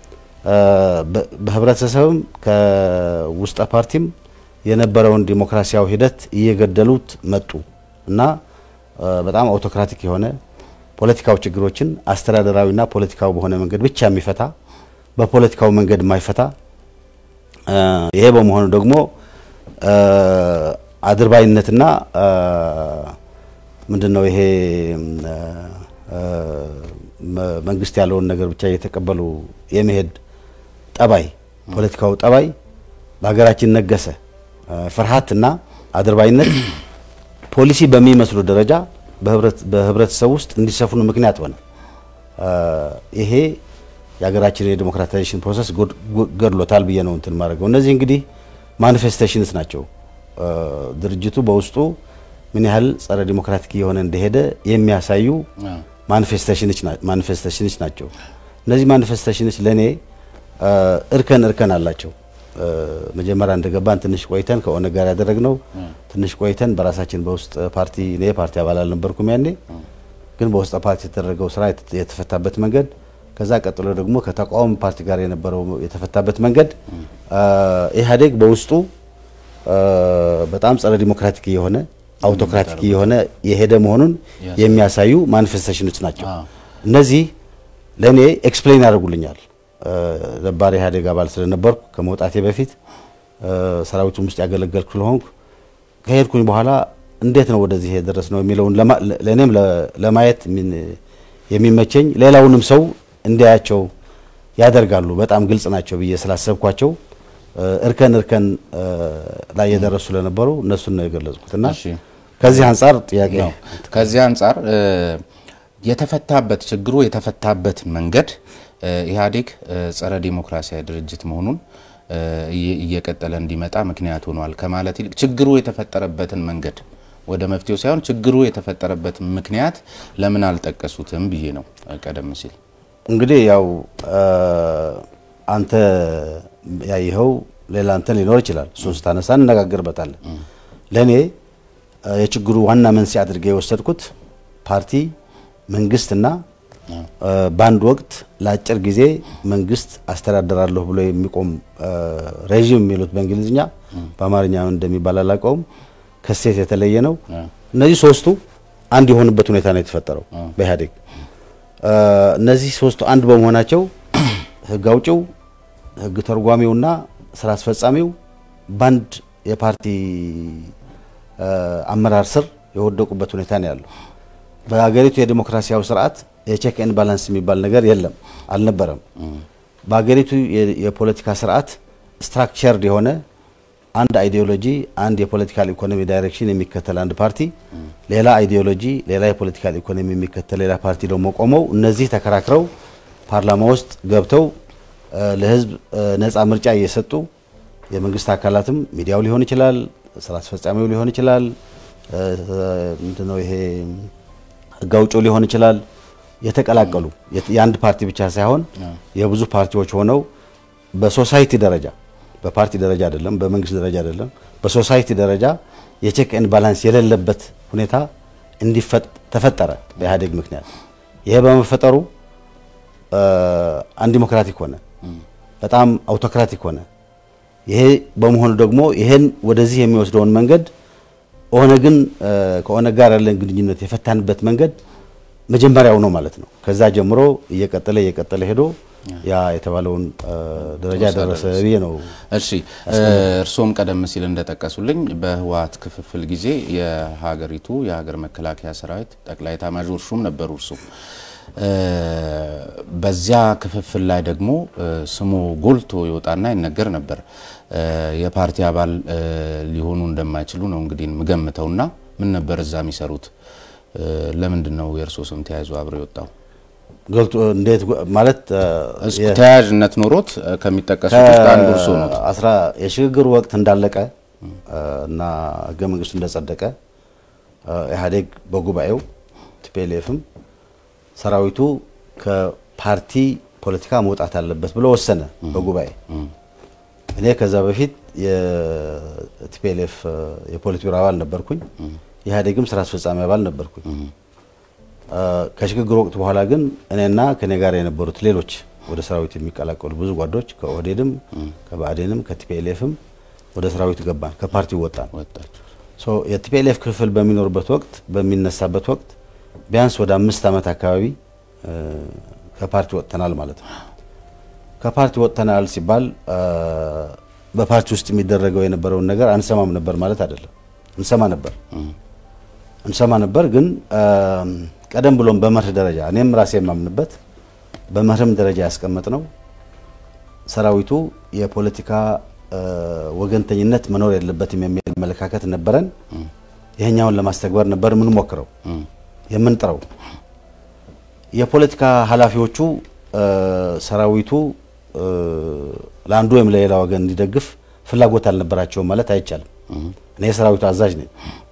በህብረተሰብም ከውስጠ ፓርቲም የነበረውን ዲሞክራሲያዊ ሂደት እየገደሉት መጡ እና በጣም አውቶክራቲክ የሆነ ፖለቲካዊ ችግሮችን አስተዳደራዊና ፖለቲካዊ በሆነ መንገድ ብቻ የሚፈታ በፖለቲካዊ መንገድ የማይፈታ ይሄ በመሆኑ ደግሞ አድርባይነትና ምንድን ነው ይሄ መንግስት ያለውን ነገር ብቻ እየተቀበሉ የመሄድ ጠባይ ፖለቲካው ጠባይ በሀገራችን ነገሰ። ፍርሃትና አድርባይነት ፖሊሲ በሚመስሉ ደረጃ በህብረተሰብ ውስጥ እንዲሰፍኑ ምክንያት ሆነ። ይሄ የሀገራችን የዲሞክራታይዜሽን ፕሮሰስ ገድሎታል ብዬ ነው እንትን ማድረገው። እነዚህ እንግዲህ ማኒፌስቴሽንስ ናቸው። ድርጅቱ በውስጡ ምን ያህል ጸረ ዲሞክራቲክ እየሆነ እንደሄደ የሚያሳዩ ማኒፌስቴሽኖች ናቸው። እነዚህ ማኒፌስቴሽኖች ለእኔ እርከን እርከን አላቸው። መጀመሪያ እንደገባን ትንሽ ቆይተን ከኦነግ ጋር ያደረግነው ትንሽ ቆይተን በራሳችን በውስጥ ፓርቲ እኔ ፓርቲ አባል አልነበርኩም ያኔ፣ ግን በውስጥ ፓርቲ የተደረገው ስራ የተፈታበት መንገድ፣ ከዛ ቀጥሎ ደግሞ ከተቃዋሚ ፓርቲ ጋር የነበረው የተፈታበት መንገድ ኢህአዴግ በውስጡ በጣም ጸረ ዲሞክራቲክ የሆነ አውቶክራቲክ የሆነ የሄደ መሆኑን የሚያሳዩ ማኒፌስቴሽኖች ናቸው። እነዚህ ለእኔ ኤክስፕሌን ያደርጉልኛል። ነባር ኢህአዴግ አባል ስለነበርኩ ከመውጣቴ በፊት ሰራዊቱም ውስጥ ያገለገልኩ ስለሆንኩ ከሄድኩኝ በኋላ እንዴት ነው ወደዚህ የደረስ ነው የሚለውን ለእኔም ለማየት የሚመቸኝ ሌላውንም ሰው እንዲያያቸው ያደርጋሉ። በጣም ግልጽ ናቸው ብዬ ስላሰብኳቸው እርከን እርከን ላይ የደረሱ ስለነበሩ እነሱን ነው የገለጽኩት እና ከዚህ አንጻር ጥያቄ
ነው። ከዚህ አንጻር የተፈታበት ችግሩ የተፈታበት መንገድ ኢህአዴግ ጸረ ዲሞክራሲያዊ ድርጅት መሆኑን እየቀጠለ እንዲመጣ ምክንያት ሆኗል ከማለት ይልቅ ችግሩ የተፈጠረበትን መንገድ ወደ መፍትሄው ሳይሆን ችግሩ የተፈጠረበትን ምክንያት ለምን አልጠቀሱትም ብዬ ነው። ቀደም ሲል
እንግዲህ ያው አንተ ያይኸው ሌላ እንትን ሊኖር ይችላል። እሱን ስታነሳ እንነጋገርበታለን። ለእኔ የችግሩ ዋና መንስኤ አድርጌ የወሰድኩት ፓርቲ መንግስትና በአንድ ወቅት ለአጭር ጊዜ መንግስት አስተዳደራለሁ ብሎ የሚቆም ሬዥም የሚሉት በእንግሊዝኛ በአማርኛ እንደሚባል አላውቀውም፣ ከሴት የተለየ ነው። እነዚህ ሶስቱ አንድ የሆኑበት ሁኔታ ነው የተፈጠረው በኢህአዴግ። እነዚህ ሶስቱ አንድ በመሆናቸው ህግ አውጪው፣ ህግ ተርጓሚውና ስራ አስፈጻሚው በአንድ የፓርቲ አመራር ስር የወደቁበት ሁኔታ ነው ያለው። በሀገሪቱ የዲሞክራሲያዊ ስርዓት የቼክ ኤንድ ባላንስ የሚባል ነገር የለም፣ አልነበረም። በሀገሪቱ የፖለቲካ ስርዓት ስትራክቸርድ የሆነ አንድ አይዲዮሎጂ፣ አንድ የፖለቲካል ኢኮኖሚ ዳይሬክሽን የሚከተል አንድ ፓርቲ፣ ሌላ አይዲዮሎጂ፣ ሌላ የፖለቲካል ኢኮኖሚ የሚከተል ሌላ ፓርቲ ደግሞ ቆመው እነዚህ ተከራክረው ፓርላማ ውስጥ ገብተው ለህዝብ ነፃ ምርጫ እየሰጡ የመንግስት አካላትም ሚዲያው ሊሆን ይችላል፣ ስራ አስፈጻሚው ሊሆን ይችላል፣ ምንድነው ይሄ ህግ አውጪው ሊሆን ይችላል የተቀላቀሉ የአንድ ፓርቲ ብቻ ሳይሆን የብዙ ፓርቲዎች ሆነው በሶሳይቲ ደረጃ በፓርቲ ደረጃ አይደለም፣ በመንግስት ደረጃ አይደለም፣ በሶሳይቲ ደረጃ የቼክ ኤንድ ባላንስ የሌለበት ሁኔታ ተፈጠረ በኢህአዴግ ምክንያት። ይሄ በመፈጠሩ አንዲሞክራቲክ ሆነ፣ በጣም አውቶክራቲክ ሆነ። ይሄ በመሆኑ ደግሞ ይሄን ወደዚህ የሚወስደውን መንገድ ኦነግን ከኦነግ ጋር ያለን ግንኙነት የፈታንበት መንገድ መጀመሪያው ነው ማለት ነው። ከዛ ጀምሮ እየቀጠለ እየቀጠለ ሄዶ ያ የተባለውን ደረጃ ደረሰ ብዬ ነው።
እሺ እርስዎም ቀደም ሲል እንደጠቀሱልኝ በህወሓት ክፍፍል ጊዜ የሀገሪቱ የሀገር መከላከያ ሰራዊት ጠቅላይ ኤታማዦር ሹም ነበሩ እርሱ። በዚያ ክፍፍል ላይ ደግሞ ስሙ ጎልቶ ይወጣና ይነገር ነበር። የፓርቲ አባል ሊሆኑ እንደማይችሉ ነው እንግዲህ ምገምተውና ምን ነበር እዛ የሚሰሩት? ለምንድን ነው የእርሶ ስም ተያይዞ አብሮ የወጣው?
ገልጦ እንዴት ማለት
ተያያዥነት ኖሮት ከሚጠቀሱት ውስጥ አንዱ እርሶ ነው።
አስራ የሽግግሩ ወቅት እንዳለቀ እና ህገ መንግስቱ እንደጸደቀ ኢህአዴግ በጉባኤው ቲፒኤልኤፍም ሰራዊቱ ከፓርቲ ፖለቲካ መውጣት አለበት ብሎ ወሰነ በጉባኤ። እኔ ከዛ በፊት የቲፒኤልኤፍ የፖሊት ቢሮ አባል ነበርኩኝ። ኢህአዴግም ስራ አስፈጻሚ አባል ነበርኩኝ። ከሽግግር ወቅት በኋላ ግን እኔና ከኔ ጋር የነበሩት ሌሎች ወደ ሰራዊት የሚቀላቀሉ ብዙ ጓዶች ከኦህዴድም ከባዕዴንም ከቲፒኤልኤፍም ወደ ሰራዊት ገባን፣ ከፓርቲው ወጣን።
ወጣችሁ
የቲፒኤልኤፍ ክፍል በሚኖርበት ወቅት በሚነሳበት ወቅት ቢያንስ ወደ አምስት ዓመት አካባቢ ከፓርቲ ወጥተናል ማለት ነው። ከፓርቲ ወጥተናል ሲባል በፓርቲ ውስጥ የሚደረገው የነበረውን ነገር አንሰማም ነበር ማለት አይደለም። እንሰማ ነበር እንሰማ ነበር፣ ግን ቀደም ብሎም በመርህ ደረጃ እኔም ራሴ የማምንበት በመርህም ደረጃ ያስቀመጥ ነው ሰራዊቱ የፖለቲካ ወገንተኝነት መኖር የለበትም የሚል አመለካከት ነበረን። ይሄኛውን ለማስተግበር ነበር የምንሞክረው የምንጥረው። የፖለቲካ ኃላፊዎቹ ሰራዊቱ ለአንዱ ወይም ለሌላ ወገን እንዲደግፍ ፍላጎት አልነበራቸውም ማለት አይቻልም። እኔ የሰራዊቱ አዛዥ ነኝ።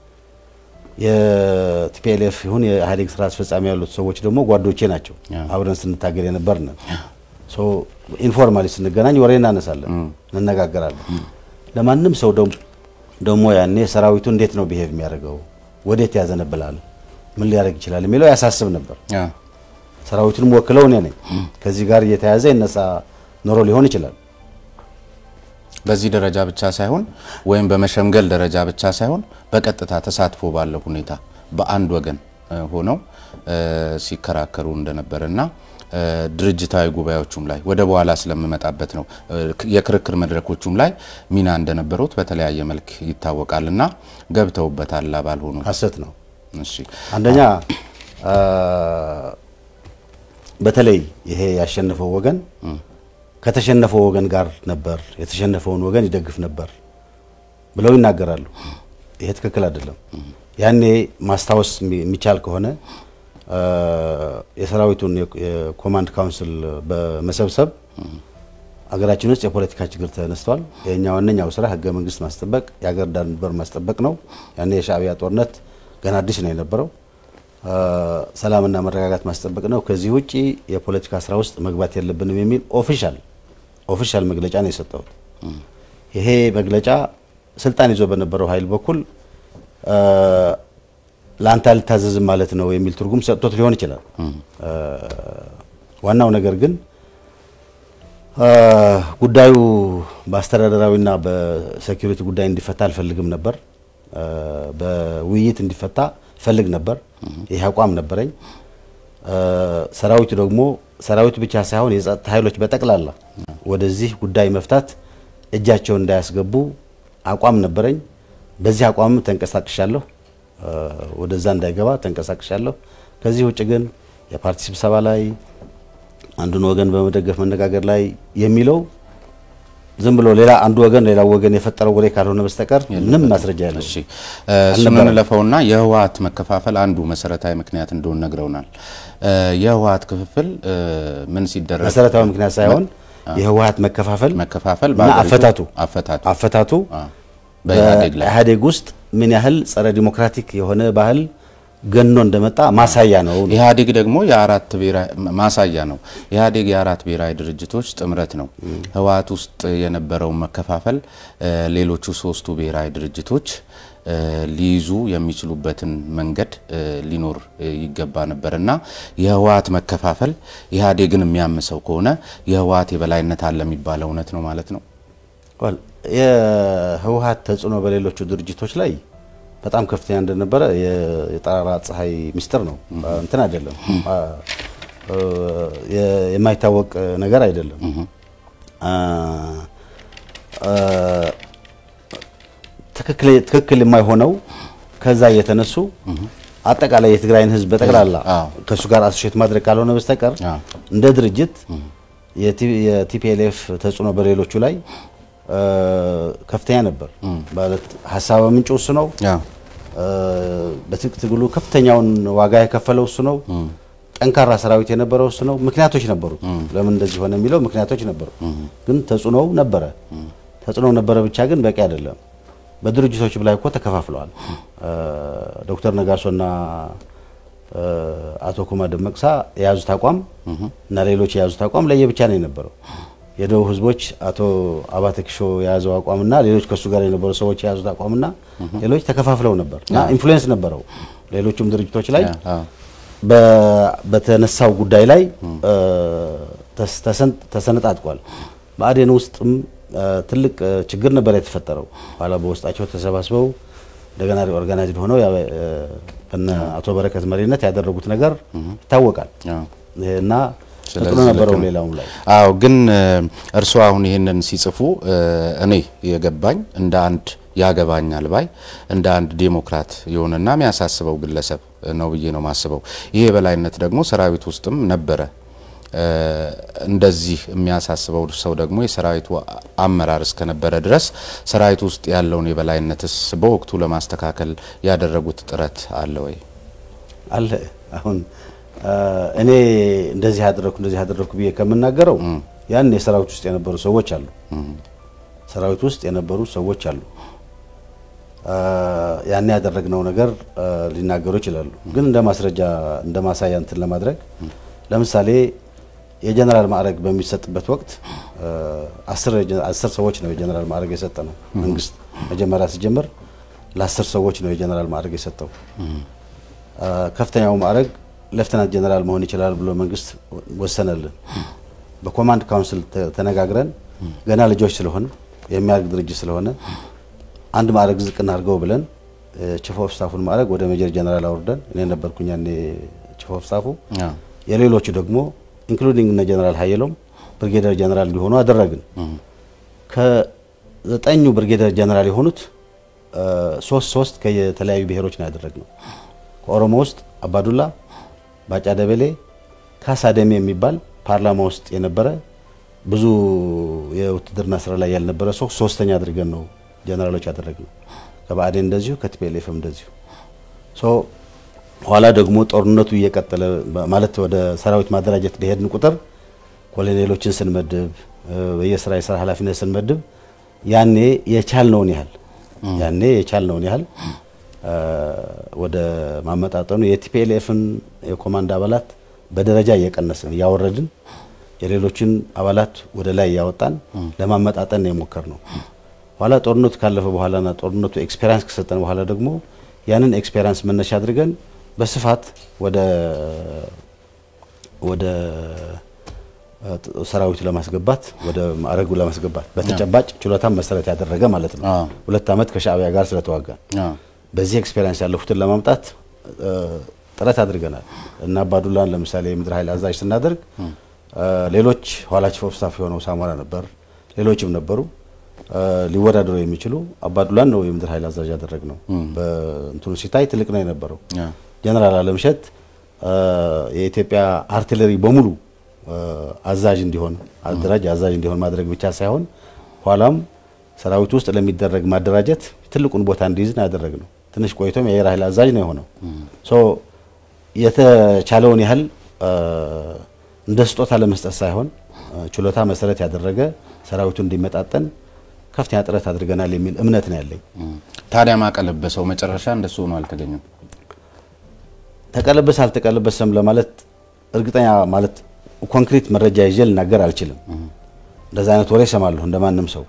የቲፒኤልኤፍ ይሁን የኢህአዴግ ስራ አስፈጻሚ ያሉት ሰዎች ደግሞ ጓዶቼ ናቸው። አብረን ስንታገል የነበርን ኢንፎርማሊ ስንገናኝ ወሬ እናነሳለን፣ እንነጋገራለን። ለማንም ሰው ደግሞ ያኔ ሰራዊቱ እንዴት ነው ብሄቭ የሚያደርገው፣ ወዴት ያዘነብላል፣ ምን ሊያደርግ ይችላል የሚለው ያሳስብ ነበር። ሰራዊቱንም ወክለው እኔ ነኝ። ከዚህ ጋር እየተያዘ ይነሳ ኖሮ ሊሆን ይችላል።
በዚህ ደረጃ ብቻ ሳይሆን ወይም በመሸምገል ደረጃ ብቻ ሳይሆን በቀጥታ ተሳትፎ ባለው ሁኔታ በአንድ ወገን ሆነው ሲከራከሩ እንደነበረና ድርጅታዊ ጉባኤዎቹም ላይ ወደ በኋላ ስለምመጣበት ነው የክርክር መድረኮቹም ላይ ሚና እንደነበሩት በተለያየ መልክ ይታወቃል እና ገብተውበታል ባልሆኑ
ሀሰት ነው።
እሺ
አንደኛ በተለይ ይሄ ያሸነፈው ወገን ከተሸነፈው ወገን ጋር ነበር፣ የተሸነፈውን ወገን ይደግፍ ነበር ብለው ይናገራሉ። ይሄ ትክክል አይደለም። ያኔ ማስታወስ የሚቻል ከሆነ የሰራዊቱን የኮማንድ ካውንስል በመሰብሰብ አገራችን ውስጥ የፖለቲካ ችግር ተነስቷል። የኛ ዋነኛው ስራ ህገ መንግስት ማስጠበቅ፣ የሀገር ዳር ድንበር ማስጠበቅ ነው። ያኔ የሻዕቢያ ጦርነት ገና አዲስ ነው የነበረው። ሰላምና መረጋጋት ማስጠበቅ ነው። ከዚህ ውጪ የፖለቲካ ስራ ውስጥ መግባት የለብንም የሚል ኦፊሻል ኦፊሻል መግለጫ ነው የሰጠሁት። ይሄ መግለጫ ስልጣን ይዞ በነበረው ኃይል በኩል ለአንተ አልታዘዝም ማለት ነው የሚል ትርጉም ሰጥቶት ሊሆን ይችላል። ዋናው ነገር ግን ጉዳዩ በአስተዳደራዊና በሴኩሪቲ ጉዳይ እንዲፈታ አልፈልግም ነበር። በውይይት እንዲፈታ ፈልግ ነበር። ይህ አቋም ነበረኝ። ሰራዊቱ ደግሞ ሰራዊቱ ብቻ ሳይሆን የጸጥታ ኃይሎች በጠቅላላ ወደዚህ ጉዳይ መፍታት እጃቸውን እንዳያስገቡ አቋም ነበረኝ። በዚህ አቋም ተንቀሳቅሻለሁ። ወደዛ እንዳይገባ ተንቀሳቅሻለሁ። ከዚህ ውጭ ግን የፓርቲ ስብሰባ ላይ አንዱን ወገን በመደገፍ መነጋገር ላይ የሚለው ዝም ብሎ ሌላ አንዱ ወገን ሌላ ወገን የፈጠረው ወሬ ካልሆነ በስተቀር ምንም ማስረጃ ያለው
እሺ እሱን እንለፈውና የህወሓት መከፋፈል አንዱ መሰረታዊ ምክንያት እንደሆነ ነግረውናል። የህወሓት ክፍፍል ምን ሲደረግ
መሰረታዊ ምክንያት ሳይሆን የህወሓት መከፋፈል
መከፋፈል
እና
በአገሪቱ
አፈታቱ
አፈታቱ
አፈታቱ
በኢህአዴግ ላይ
በኢህአዴግ ውስጥ ምን ያህል ጸረ ዲሞክራቲክ የሆነ ባህል ገኖ እንደመጣ ማሳያ ነው።
ኢህአዴግ ደግሞ የአራት ብሔራዊ ማሳያ ነው። ኢህአዴግ የአራት ብሔራዊ ድርጅቶች ጥምረት ነው። ህወሓት ውስጥ የነበረውን መከፋፈል ሌሎቹ ሶስቱ ብሔራዊ ድርጅቶች ሊይዙ የሚችሉበትን መንገድ ሊኖር ይገባ ነበር እና የህወሓት መከፋፈል ኢህአዴግን የሚያምሰው ከሆነ የህወሓት የበላይነት አለ የሚባለው እውነት ነው ማለት ነው።
ወል የህወሓት ተጽዕኖ በሌሎቹ ድርጅቶች ላይ በጣም ከፍተኛ እንደነበረ የ- የጠራራ ፀሐይ ምስጢር ነው። እንትን አይደለም፣ የ- የማይታወቅ ነገር አይደለም። ትክክል ትክክል የማይሆነው ከዛ እየተነሱ አጠቃላይ የትግራይን ህዝብ በጠቅላላ
አዎ።
ከእሱ ጋር አሶሼት ማድረግ ካልሆነ በስተቀር
አዎ።
እንደ ድርጅት የቲፒኤልኤፍ ተጽዕኖ በሌሎቹ ላይ እ፣ ከፍተኛ ነበር። ማለት ሀሳብ ምንጭ እሱ ነው።
ያው
እ፣ በትጥቅ ትግሉ ከፍተኛውን ዋጋ የከፈለው እሱ ነው። ጠንካራ ሰራዊት የነበረው እሱ ነው። ምክንያቶች ነበሩት። ለምን እንደዚህ ሆነ የሚለው ምክንያቶች ነበሩ። ግን ተጽዕኖው ነበረ። ተጽዕኖው ነበረ ብቻ ግን በቂ አይደለም። በድርጅቶች ላይ እኮ ተከፋፍለዋል። እ፣ ዶክተር ነጋሶና እ፣ አቶ ኩማ ደመቅሳ የያዙት አቋም እና ሌሎች የያዙት አቋም ለየብቻ ነው የነበረው። የደቡብ ህዝቦች አቶ አባተ ኪሾ የያዘው አቋምና ሌሎች ከእሱ ጋር የነበሩ ሰዎች የያዙት አቋምና ሌሎች ተከፋፍለው ነበር እና ኢንፍሉዌንስ ነበረው ሌሎቹም ድርጅቶች ላይ በተነሳው ጉዳይ ላይ ተሰነጣጥቋል። ብአዴን ውስጥም ትልቅ ችግር ነበር የተፈጠረው። ኋላ በውስጣቸው ተሰባስበው እንደገና ኦርጋናይዝድ ሆነው በነ አቶ በረከት መሪነት ያደረጉት ነገር ይታወቃል እና ተጥሎ ነበረው ሌላውም ላይ
አዎ። ግን እርስዎ አሁን ይህንን ሲጽፉ እኔ የገባኝ እንደ አንድ ያገባኛል ባይ እንደ አንድ ዴሞክራት የሆነና የሚያሳስበው ግለሰብ ነው ብዬ ነው ማስበው። ይሄ የበላይነት ደግሞ ሰራዊት ውስጥም ነበረ። እንደዚህ የሚያሳስበው ሰው ደግሞ የሰራዊቱ አመራር እስከነበረ ድረስ ሰራዊት ውስጥ ያለውን የበላይነትስ በወቅቱ ለማስተካከል ያደረጉት ጥረት አለ ወይ?
አለ። አሁን እኔ እንደዚህ ያደረኩ እንደዚህ ያደረኩ ብዬ ከምናገረው ያን የሰራዊት ውስጥ የነበሩ ሰዎች አሉ። ሰራዊት ውስጥ የነበሩ ሰዎች አሉ። ያን ያደረግነው ነገር ሊናገሩ ይችላሉ። ግን እንደ ማስረጃ እንደ ማሳያ እንትን ለማድረግ ለምሳሌ የጀነራል ማዕረግ በሚሰጥበት ወቅት አስር ሰዎች ነው የጀነራል ማዕረግ የሰጠ ነው መንግስት። መጀመሪያ ሲጀምር ለአስር ሰዎች ነው የጀነራል ማዕረግ የሰጠው። ከፍተኛው ማዕረግ ሌፍተናንት ጀነራል መሆን ይችላል ብሎ መንግስት ወሰነልን። በኮማንድ ካውንስል ተነጋግረን ገና ልጆች ስለሆን የሚያድግ ድርጅት ስለሆነ አንድ ማዕረግ ዝቅ እናድርገው ብለን ቺፍ ኦፍ ስታፉን ማዕረግ ወደ ሜጀር ጀነራል አውርደን እኔ ነበርኩኝ ያኔ ቺፍ ኦፍ ስታፉ የሌሎቹ ደግሞ ኢንክሉዲንግ እነ ጀነራል ሀየሎም ብርጌደር ጀነራል እንዲሆኑ አደረግን። ከዘጠኙ ብርጌደር ጀነራል የሆኑት ሶስት ሶስት ከየተለያዩ ብሔሮች ነው ያደረግነው። ከኦሮሞ ውስጥ አባዱላ፣ ባጫ ደበሌ፣ ካሳ ደሜ የሚባል ፓርላማ ውስጥ የነበረ ብዙ የውትድርና ስራ ላይ ያልነበረ ሰው ሶስተኛ አድርገን ነው ጀነራሎች ያደረግነው። ከባዕዴን እንደዚሁ ከቲፒኤልኤፍም እንደዚሁ ኋላ ደግሞ ጦርነቱ እየቀጠለ ማለት ወደ ሰራዊት ማደራጀት በሄድን ቁጥር ኮሎኔሎችን ስንመድብ በየስራ የስራ ኃላፊነት ስንመድብ ያኔ የቻልነውን ያህል ያኔ የቻልነውን ያህል ወደ ማመጣጠኑ የቲፒኤልኤፍን የኮማንድ አባላት በደረጃ እየቀነስን እያወረድን የሌሎችን አባላት ወደ ላይ እያወጣን ለማመጣጠን የሞከር ነው። ኋላ ጦርነቱ ካለፈ በኋላና ጦርነቱ ኤክስፔሪንስ ከሰጠን በኋላ ደግሞ ያንን ኤክስፔሪንስ መነሻ አድርገን በስፋት ወደ ወደ ሰራዊቱ ለማስገባት ወደ ማዕረጉ ለማስገባት በተጨባጭ ችሎታን መሰረት ያደረገ ማለት ነው። ሁለት ዓመት ከሻዕቢያ ጋር ስለተዋጋን በዚህ ኤክስፔሪንስ ያለፉትን ለማምጣት ጥረት አድርገናል እና አባዱላን ለምሳሌ የምድር ኃይል አዛዥ ስናደርግ ሌሎች ኋላ ቺፍ ኦፍ ስታፍ የሆነው ሳሞራ ነበር፣ ሌሎችም ነበሩ ሊወዳደሩ የሚችሉ አባዱላን ነው የምድር ኃይል አዛዥ ያደረግ ነው። በእንትኑ ሲታይ ትልቅ ነው የነበረው። ጀነራል አለምሸት የኢትዮጵያ አርቲለሪ በሙሉ አዛዥ እንዲሆን አደራጅ አዛዥ እንዲሆን ማድረግ ብቻ ሳይሆን ኋላም ሰራዊት ውስጥ ለሚደረግ ማደራጀት ትልቁን ቦታ እንዲይዝ ነው ያደረግ ነው። ትንሽ ቆይቶም የአየር ኃይል አዛዥ ነው የሆነው። ሶ የተቻለውን ያህል እንደ ስጦታ ለመስጠት ሳይሆን ችሎታ መሰረት ያደረገ ሰራዊቱ እንዲመጣጠን ከፍተኛ ጥረት አድርገናል የሚል እምነት ነው ያለኝ።
ታዲያ ማቀለበሰው መጨረሻ እንደሱ ሆኖ አልተገኘም።
ተቀለበሰ አልተቀለበሰም ለማለት እርግጠኛ ማለት ኮንክሪት መረጃ ይዤ ልናገር አልችልም። እንደዛ አይነት ወሬ እሰማለሁ እንደማንም ሰው።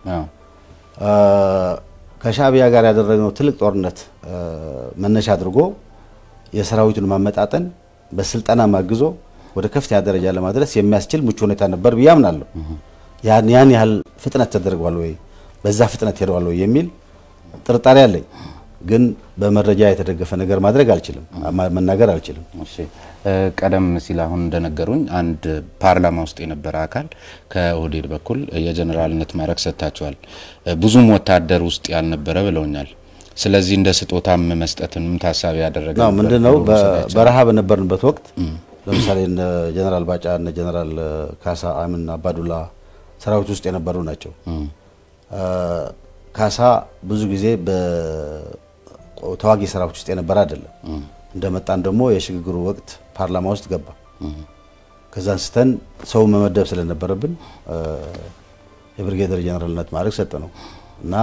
ከሻዕቢያ ጋር ያደረግነው ትልቅ ጦርነት መነሻ አድርጎ የሰራዊቱን ማመጣጠን በስልጠና ማግዞ ወደ ከፍተኛ ደረጃ ለማድረስ የሚያስችል ምቹ ሁኔታ ነበር ብዬ አምናለሁ። ያን ያን ያህል ፍጥነት ተደርጓል ወይ በዛ ፍጥነት ሄደዋል ወይ የሚል ጥርጣሬ አለኝ። ግን በመረጃ የተደገፈ ነገር ማድረግ አልችልም፣ መናገር አልችልም።
እሺ ቀደም ሲል አሁን እንደነገሩኝ አንድ ፓርላማ ውስጥ የነበረ አካል ከኦህዴድ በኩል የጀኔራልነት ማዕረግ ሰጥታቸዋል። ብዙም ወታደር ውስጥ ያልነበረ ብለውኛል። ስለዚህ እንደ ስጦታም መስጠትንም ታሳቢ ያደረገ
ነው። ምንድነው በረሃ በነበርንበት ወቅት ለምሳሌ እነ ጀነራል ባጫ እነ ጀነራል ካሳ አምን አባዱላ ሰራዊት ውስጥ የነበሩ ናቸው። ካሳ ብዙ ጊዜ በተዋጊ ሰራዊት ውስጥ የነበረ አይደለም። እንደመጣን ደግሞ የሽግግሩ ወቅት ፓርላማ ውስጥ ገባ። ከዛ አንስተን ሰው መመደብ ስለነበረብን የብርጌደር ጀነራልነት ማዕረግ ሰጠ ነው እና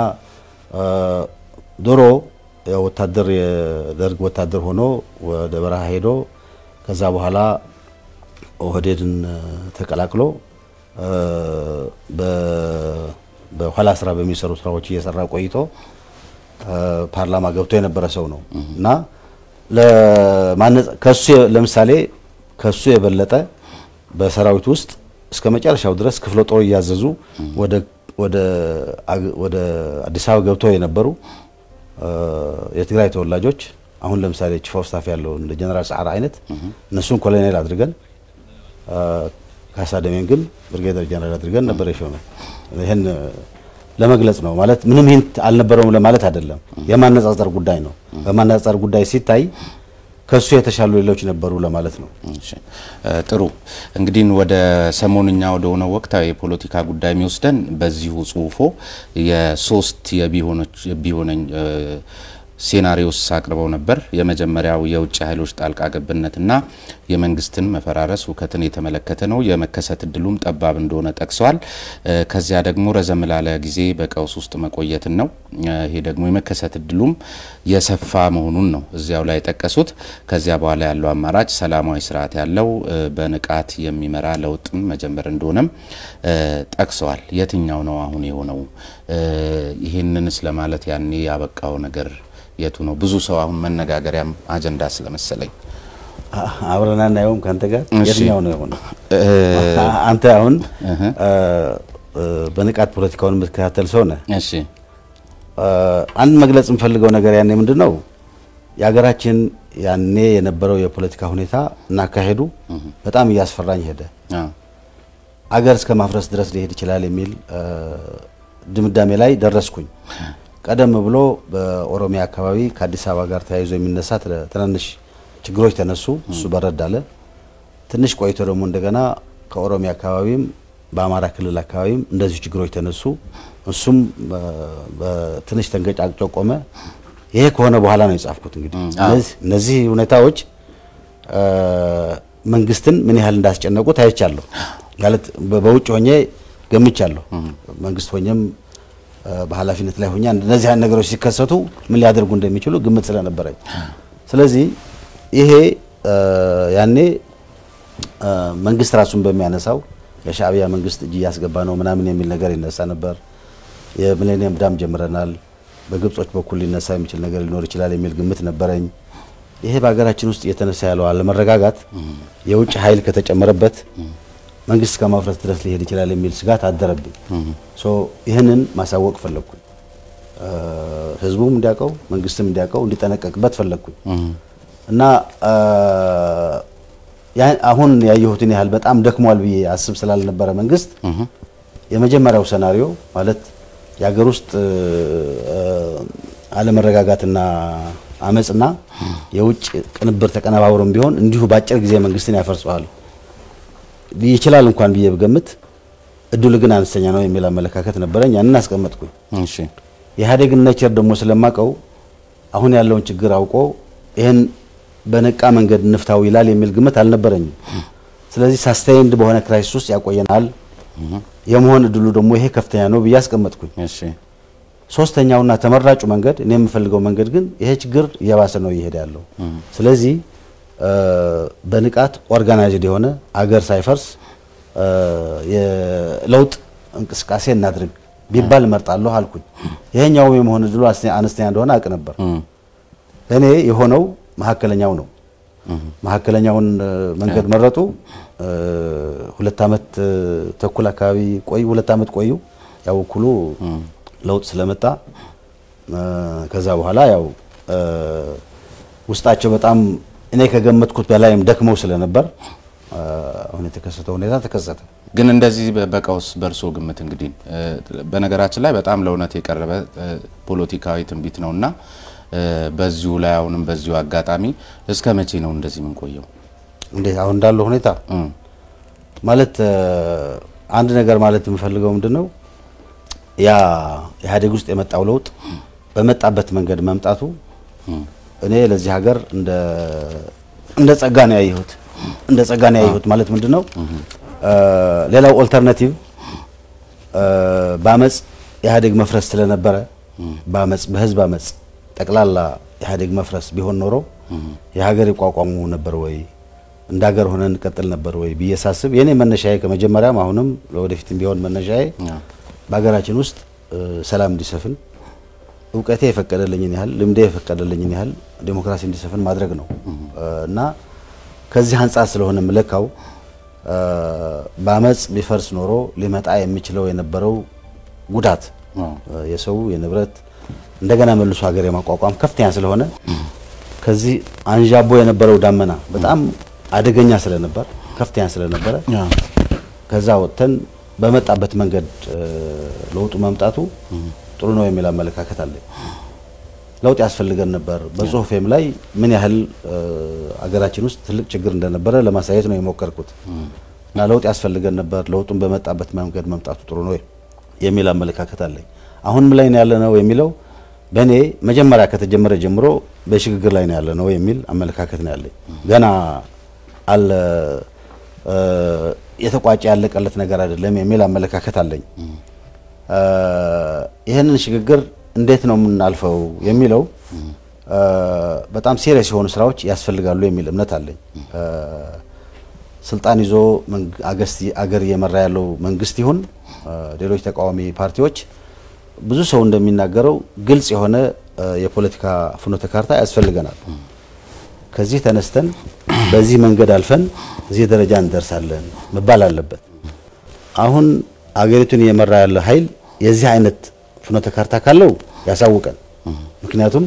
ዶሮ ወታደር የደርግ ወታደር ሆኖ ወደ በረሃ ሄዶ ከዛ በኋላ ኦህዴድን ተቀላቅሎ በኋላ ስራ በሚሰሩ ስራዎች እየሰራ ቆይቶ ፓርላማ ገብቶ የነበረ ሰው ነው እና ከሱ ለምሳሌ ከሱ የበለጠ በሰራዊት ውስጥ እስከ መጨረሻው ድረስ ክፍለ ጦር እያዘዙ ወደ ወደ አዲስ አበባ ገብተው የነበሩ የትግራይ ተወላጆች አሁን ለምሳሌ ቺፍ ኦፍ ስታፍ ያለው እንደ ጀነራል ሰዓረ አይነት እነሱን ኮሎኔል አድርገን ካሳ ደሜን ግን ብርጌደር ጀነራል አድርገን ነበር የሾመ። ይህን ለመግለጽ ነው ማለት ምንም ሂንት አልነበረውም ለማለት አይደለም። የማነጻጸር ጉዳይ ነው። በማነጻጸር ጉዳይ ሲታይ ከሱ የተሻሉ ሌሎች ነበሩ ለማለት ነው።
ጥሩ እንግዲህ ወደ ሰሞንኛ ወደ ሆነው ወቅታዊ የፖለቲካ ጉዳይ የሚወስደን በዚሁ ጽሁፎ የሶስት የቢሆነኝ ሴናሪዮስ አቅርበው ነበር። የመጀመሪያው የውጭ ኃይሎች ጣልቃ ገብነትና የመንግስትን መፈራረስ ሁከትን የተመለከተ ነው። የመከሰት እድሉም ጠባብ እንደሆነ ጠቅሰዋል። ከዚያ ደግሞ ረዘም ላለ ጊዜ በቀውስ ውስጥ መቆየትን ነው። ይሄ ደግሞ የመከሰት እድሉም የሰፋ መሆኑን ነው እዚያው ላይ የጠቀሱት። ከዚያ በኋላ ያለው አማራጭ ሰላማዊ ስርዓት ያለው በንቃት የሚመራ ለውጥን መጀመር እንደሆነም ጠቅሰዋል። የትኛው ነው አሁን የሆነው? ይህንንስ ለማለት ያኔ ያበቃው ነገር የቱ ነው? ብዙ ሰው አሁን መነጋገሪያም አጀንዳ ስለመሰለኝ
አብረን አናየውም። ከአንተ ጋር የትኛው ነው የሆነ? አንተ አሁን በንቃት ፖለቲካውን የምትከታተል ሰው ነህ።
እሺ፣
አንድ መግለጽ የምፈልገው ነገር ያኔ ምንድን ነው የሀገራችን ያኔ የነበረው የፖለቲካ ሁኔታ እና አካሄዱ በጣም እያስፈራኝ ሄደ። አገር እስከ ማፍረስ ድረስ ሊሄድ ይችላል የሚል ድምዳሜ ላይ ደረስኩኝ። ቀደም ብሎ በኦሮሚያ አካባቢ ከአዲስ አበባ ጋር ተያይዞ የሚነሳ ትናንሽ ችግሮች ተነሱ። እሱ በረድ አለ። ትንሽ ቆይቶ ደግሞ እንደገና ከኦሮሚያ አካባቢም በአማራ ክልል አካባቢም እንደዚሁ ችግሮች ተነሱ። እሱም በትንሽ ተንገጫግጮ ቆመ። ይሄ ከሆነ በኋላ ነው የጻፍኩት። እንግዲህ እነዚህ ሁኔታዎች መንግስትን ምን ያህል እንዳስጨነቁት አይቻለሁ። ማለት በውጭ ሆኜ ገምቻለሁ። መንግስት ሆኜም በኃላፊነት ላይ ሆኛ እነዚህ አይነት ነገሮች ሲከሰቱ ምን ሊያደርጉ እንደሚችሉ ግምት ስለነበረኝ፣ ስለዚህ ይሄ ያኔ መንግስት ራሱን በሚያነሳው የሻዕቢያ መንግስት እጅ እያስገባ ነው ምናምን የሚል ነገር ይነሳ ነበር። የሚሌኒየም ዳም ጀምረናል፣ በግብጾች በኩል ሊነሳ የሚችል ነገር ሊኖር ይችላል የሚል ግምት ነበረኝ። ይሄ በሀገራችን ውስጥ እየተነሳ ያለው አለመረጋጋት የውጭ ኃይል ከተጨመረበት መንግስት ከማፍረስ ድረስ ሊሄድ ይችላል የሚል ስጋት አደረብኝ። ይህንን ማሳወቅ ፈለግኩኝ። ህዝቡም እንዲያውቀው መንግስትም እንዲያውቀው እንዲጠነቀቅበት ፈለግኩኝ እና አሁን ያየሁትን ያህል በጣም ደክሟል ብዬ አስብ ስላልነበረ መንግስት የመጀመሪያው ሰናሪዮ ማለት የሀገር ውስጥ አለመረጋጋትና አመፅና የውጭ ቅንብር ተቀነባብሮም ቢሆን እንዲሁ በአጭር ጊዜ መንግስትን ያፈርጸዋል ይችላል እንኳን ብዬ ብገምት እድሉ ግን አነስተኛ ነው የሚል አመለካከት ነበረኝ። ያንን አስቀመጥኩኝ።
እሺ
የኢህአዴግን ኔቸር ደግሞ ስለማቀው አሁን ያለውን ችግር አውቆ ይህን በነቃ መንገድ እንፍታው ይላል የሚል ግምት አልነበረኝም። ስለዚህ ሳስቴይንድ በሆነ ክራይሲስ ውስጥ ያቆየናል የመሆን እድሉ ደግሞ ይሄ ከፍተኛ ነው ብዬ አስቀመጥኩኝ።
እሺ
ሶስተኛውና ተመራጩ መንገድ እኔ የምፈልገው መንገድ ግን ይሄ ችግር እየባሰ ነው እየሄደ ያለው። ስለዚህ በንቃት ኦርጋናይዝድ የሆነ አገር ሳይፈርስ የለውጥ እንቅስቃሴ እናድርግ ቢባል እመርጣለሁ አልኩኝ። ይሄኛውም የመሆን እድሉ አነስተኛ እንደሆነ አውቅ ነበር። እኔ የሆነው መካከለኛው ነው። መካከለኛውን መንገድ መረጡ። ሁለት አመት ተኩል አካባቢ ቆዩ። ሁለት አመት ቆዩ። ያው እኩሉ ለውጥ ስለመጣ ከዛ በኋላ ያው ውስጣቸው በጣም እኔ ከገመትኩት በላይም ደክመው ስለነበር አሁን የተከሰተው ሁኔታ ተከሰተ።
ግን እንደዚህ በቀውስ በእርሶ ግምት እንግዲህ በነገራችን ላይ በጣም ለእውነት የቀረበ ፖለቲካዊ ትንቢት ነውና በዚሁ ላይ አሁንም በዚሁ አጋጣሚ እስከ መቼ ነው እንደዚህ የምንቆየው?
እንዴት አሁን እንዳለው ሁኔታ ማለት አንድ ነገር ማለት የምፈልገው ምንድን ነው ያ ኢህአዴግ ውስጥ የመጣው ለውጥ በመጣበት መንገድ መምጣቱ እኔ ለዚህ ሀገር እንደ እንደ ጸጋ ነው ያየሁት። እንደ ጸጋ ነው ያየሁት ማለት ምንድን ነው? ሌላው ኦልተርናቲቭ በአመፅ ኢህአዴግ መፍረስ ስለነበረ በአመፅ በህዝብ አመፅ ጠቅላላ ኢህአዴግ መፍረስ ቢሆን ኖሮ የሀገር ይቋቋሙ ነበር ወይ? እንደ ሀገር ሆነን እንቀጥል ነበር ወይ ብዬ ሳስብ የኔ መነሻዬ ከመጀመሪያም አሁንም ለወደፊትም ቢሆን መነሻዬ በሀገራችን ውስጥ ሰላም እንዲሰፍን እውቀቴ የፈቀደልኝን ያህል ልምዴ የፈቀደልኝን ያህል ዴሞክራሲ እንዲሰፍን ማድረግ ነው እና ከዚህ አንጻር ስለሆነ ምለካው በአመፅ ቢፈርስ ኖሮ ሊመጣ የሚችለው የነበረው ጉዳት የሰው የንብረት እንደገና መልሶ ሀገር የማቋቋም ከፍተኛ ስለሆነ ከዚህ አንዣቦ የነበረው ዳመና በጣም አደገኛ ስለነበር ከፍተኛ ስለነበረ ከዛ ወጥተን በመጣበት መንገድ ለውጡ መምጣቱ ጥሩ ነው የሚል አመለካከት አለኝ። ለውጥ ያስፈልገን ነበር። በጽሁፌም ላይ ምን ያህል አገራችን ውስጥ ትልቅ ችግር እንደነበረ ለማሳየት ነው የሞከርኩት እና ለውጥ ያስፈልገን ነበር፣ ለውጡን በመጣበት መንገድ መምጣቱ ጥሩ ነው የሚል አመለካከት አለኝ። አሁንም ላይ ነው ያለ ነው የሚለው በእኔ መጀመሪያ ከተጀመረ ጀምሮ በሽግግር ላይ ነው ያለ ነው የሚል አመለካከት ነው ያለኝ። ገና አለ የተቋጨ ያለቀለት ነገር አይደለም የሚል አመለካከት አለኝ። ይህንን ሽግግር እንዴት ነው የምናልፈው የሚለው በጣም ሲሪየስ የሆኑ ስራዎች ያስፈልጋሉ የሚል እምነት አለኝ። ስልጣን ይዞ አገር እየመራ ያለው መንግስት ይሁን ሌሎች ተቃዋሚ ፓርቲዎች ብዙ ሰው እንደሚናገረው ግልጽ የሆነ የፖለቲካ ፍኖተ ካርታ ያስፈልገናል። ከዚህ ተነስተን በዚህ መንገድ አልፈን እዚህ ደረጃ እንደርሳለን መባል አለበት። አሁን አገሪቱን እየመራ ያለ ኃይል የዚህ አይነት ፍኖተ ካርታ ካለው ያሳውቀን። ምክንያቱም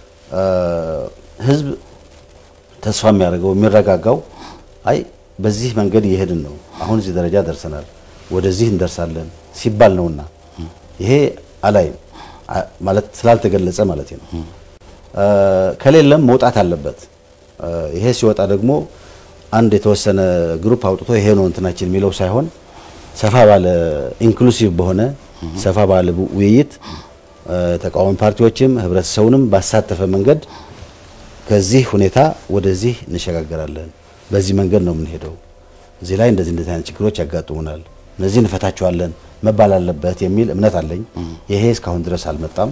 ህዝብ ተስፋ የሚያደርገው የሚረጋጋው አይ በዚህ መንገድ እየሄድን ነው፣ አሁን እዚህ ደረጃ ደርሰናል፣ ወደዚህ እንደርሳለን ሲባል ነውና ይሄ አላይም ማለት ስላልተገለጸ ማለት ነው። ከሌለም መውጣት አለበት። ይሄ ሲወጣ ደግሞ አንድ የተወሰነ ግሩፕ አውጥቶ ይሄ ነው እንትናችን የሚለው ሳይሆን ሰፋ ባለ ኢንክሉሲቭ በሆነ ሰፋ ባለ ውይይት ተቃዋሚ ፓርቲዎችም ህብረተሰቡንም ባሳተፈ መንገድ ከዚህ ሁኔታ ወደዚህ እንሸጋገራለን፣ በዚህ መንገድ ነው የምንሄደው፣ እዚህ ላይ እንደዚህ እንደዚህ አይነት ችግሮች ያጋጥሙናል፣ እነዚህ እንፈታቸዋለን መባል አለበት የሚል እምነት አለኝ። ይሄ እስካሁን ድረስ አልመጣም።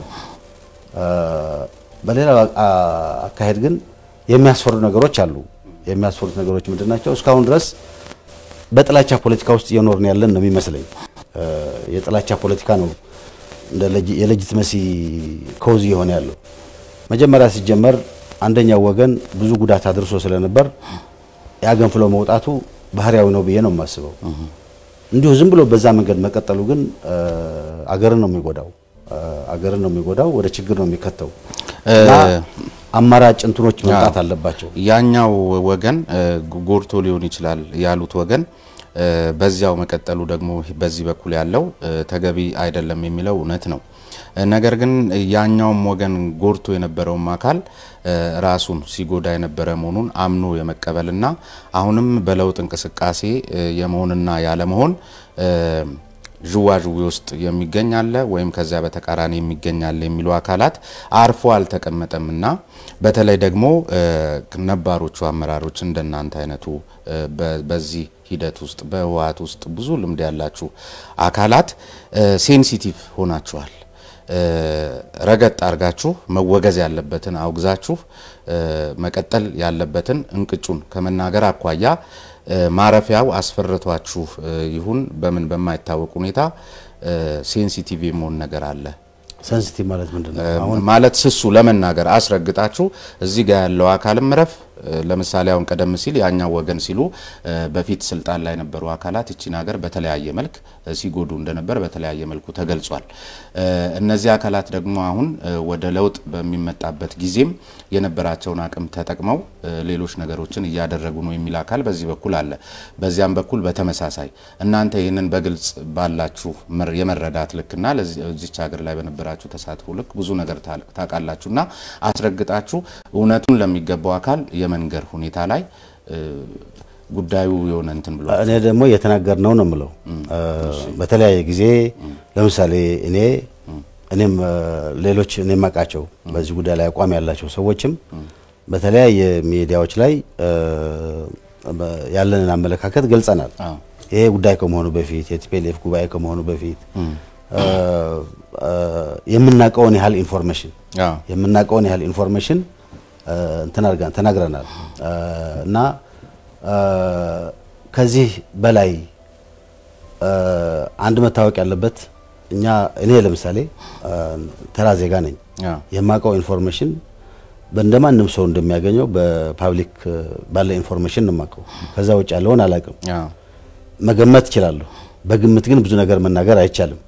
በሌላ አካሄድ ግን የሚያስፈሩ ነገሮች አሉ። የሚያስፈሩት ነገሮች ምንድን ናቸው? እስካሁን ድረስ በጥላቻ ፖለቲካ ውስጥ እየኖርን ያለን ነው የሚመስለኝ። የጥላቻ ፖለቲካ ነው እንደ የሌጂትመሲ ኮዝ እየሆነ ያለው። መጀመሪያ ሲጀመር አንደኛው ወገን ብዙ ጉዳት አድርሶ ስለነበር ያገንፍሎ መውጣቱ ባህሪያዊ ነው ብዬ ነው የማስበው። እንዲሁ ዝም ብሎ በዛ መንገድ መቀጠሉ ግን አገርን ነው የሚጎዳው፣ አገርን ነው የሚጎዳው፣ ወደ ችግር ነው የሚከተው እና አማራጭ እንትኖች መምጣት አለባቸው።
ያኛው ወገን ጎድቶ ሊሆን ይችላል ያሉት ወገን በዚያው መቀጠሉ ደግሞ በዚህ በኩል ያለው ተገቢ አይደለም የሚለው እውነት ነው። ነገር ግን ያኛውም ወገን ጎድቶ የነበረውም አካል ራሱን ሲጎዳ የነበረ መሆኑን አምኖ የመቀበልና አሁንም በለውጥ እንቅስቃሴ የመሆንና ያለመሆን ዥዋዥዌ ውስጥ የሚገኝ አለ ወይም ከዚያ በተቃራኒ የሚገኝ አለ የሚሉ አካላት አርፎ አልተቀመጠምና በተለይ ደግሞ ነባሮቹ አመራሮች እንደናንተ አይነቱ በዚህ ሂደት ውስጥ በህወሓት ውስጥ ብዙ ልምድ ያላችሁ አካላት ሴንሲቲቭ ሆናችኋል። ረገጥ አድርጋችሁ መወገዝ ያለበትን አውግዛችሁ መቀጠል ያለበትን እንቅጩን ከመናገር አኳያ ማረፊያው አስፈርቷችሁ ይሁን በምን በማይታወቅ ሁኔታ ሴንሲቲቭ የመሆን ነገር አለ።
ሴንሲቲቭ ማለት ምንድን ነው?
አሁን ማለት ስሱ ለመናገር አስረግጣችሁ እዚህ ጋር ያለው አካልም ረፍ ለምሳሌ አሁን ቀደም ሲል ያኛው ወገን ሲሉ በፊት ስልጣን ላይ የነበሩ አካላት እቺን ሀገር በተለያየ መልክ ሲጎዱ እንደነበር በተለያየ መልኩ ተገልጿል። እነዚህ አካላት ደግሞ አሁን ወደ ለውጥ በሚመጣበት ጊዜም የነበራቸውን አቅም ተጠቅመው ሌሎች ነገሮችን እያደረጉ ነው የሚል አካል በዚህ በኩል አለ። በዚያም በኩል በተመሳሳይ እናንተ ይህንን በግልጽ ባላችሁ የመረዳት ልክና ለዚች ሀገር ላይ በነበራችሁ ተሳትፎ ልክ ብዙ ነገር ታውቃላችሁና አስረግጣችሁ እውነቱን ለሚገባው አካል የመንገር ሁኔታ ላይ ጉዳዩ የሆነ እንትን ብሎ
እኔ ደግሞ እየተናገር ነው ነው የምለው። በተለያየ ጊዜ ለምሳሌ እኔ እኔም ሌሎች እኔ የማውቃቸው በዚህ ጉዳይ ላይ አቋም ያላቸው ሰዎችም በተለያየ ሚዲያዎች ላይ ያለንን አመለካከት ገልጸናል። ይሄ ጉዳይ ከመሆኑ በፊት የቲፒኤልኤፍ ጉባኤ ከመሆኑ በፊት የምናውቀውን ያህል ኢንፎርሜሽን የምናውቀውን ያህል ኢንፎርሜሽን እንትን አድርገን ተናግረናል እና ከዚህ በላይ አንድ መታወቅ ያለበት እኛ እኔ ለምሳሌ ተራ ዜጋ ነኝ። የማውቀው ኢንፎርሜሽን እንደማንም ሰው እንደሚያገኘው በፓብሊክ ባለ ኢንፎርሜሽን ነው የማውቀው። ከዛ ውጭ ያለውን አላውቅም። መገመት እችላለሁ። በግምት ግን ብዙ ነገር መናገር አይቻልም።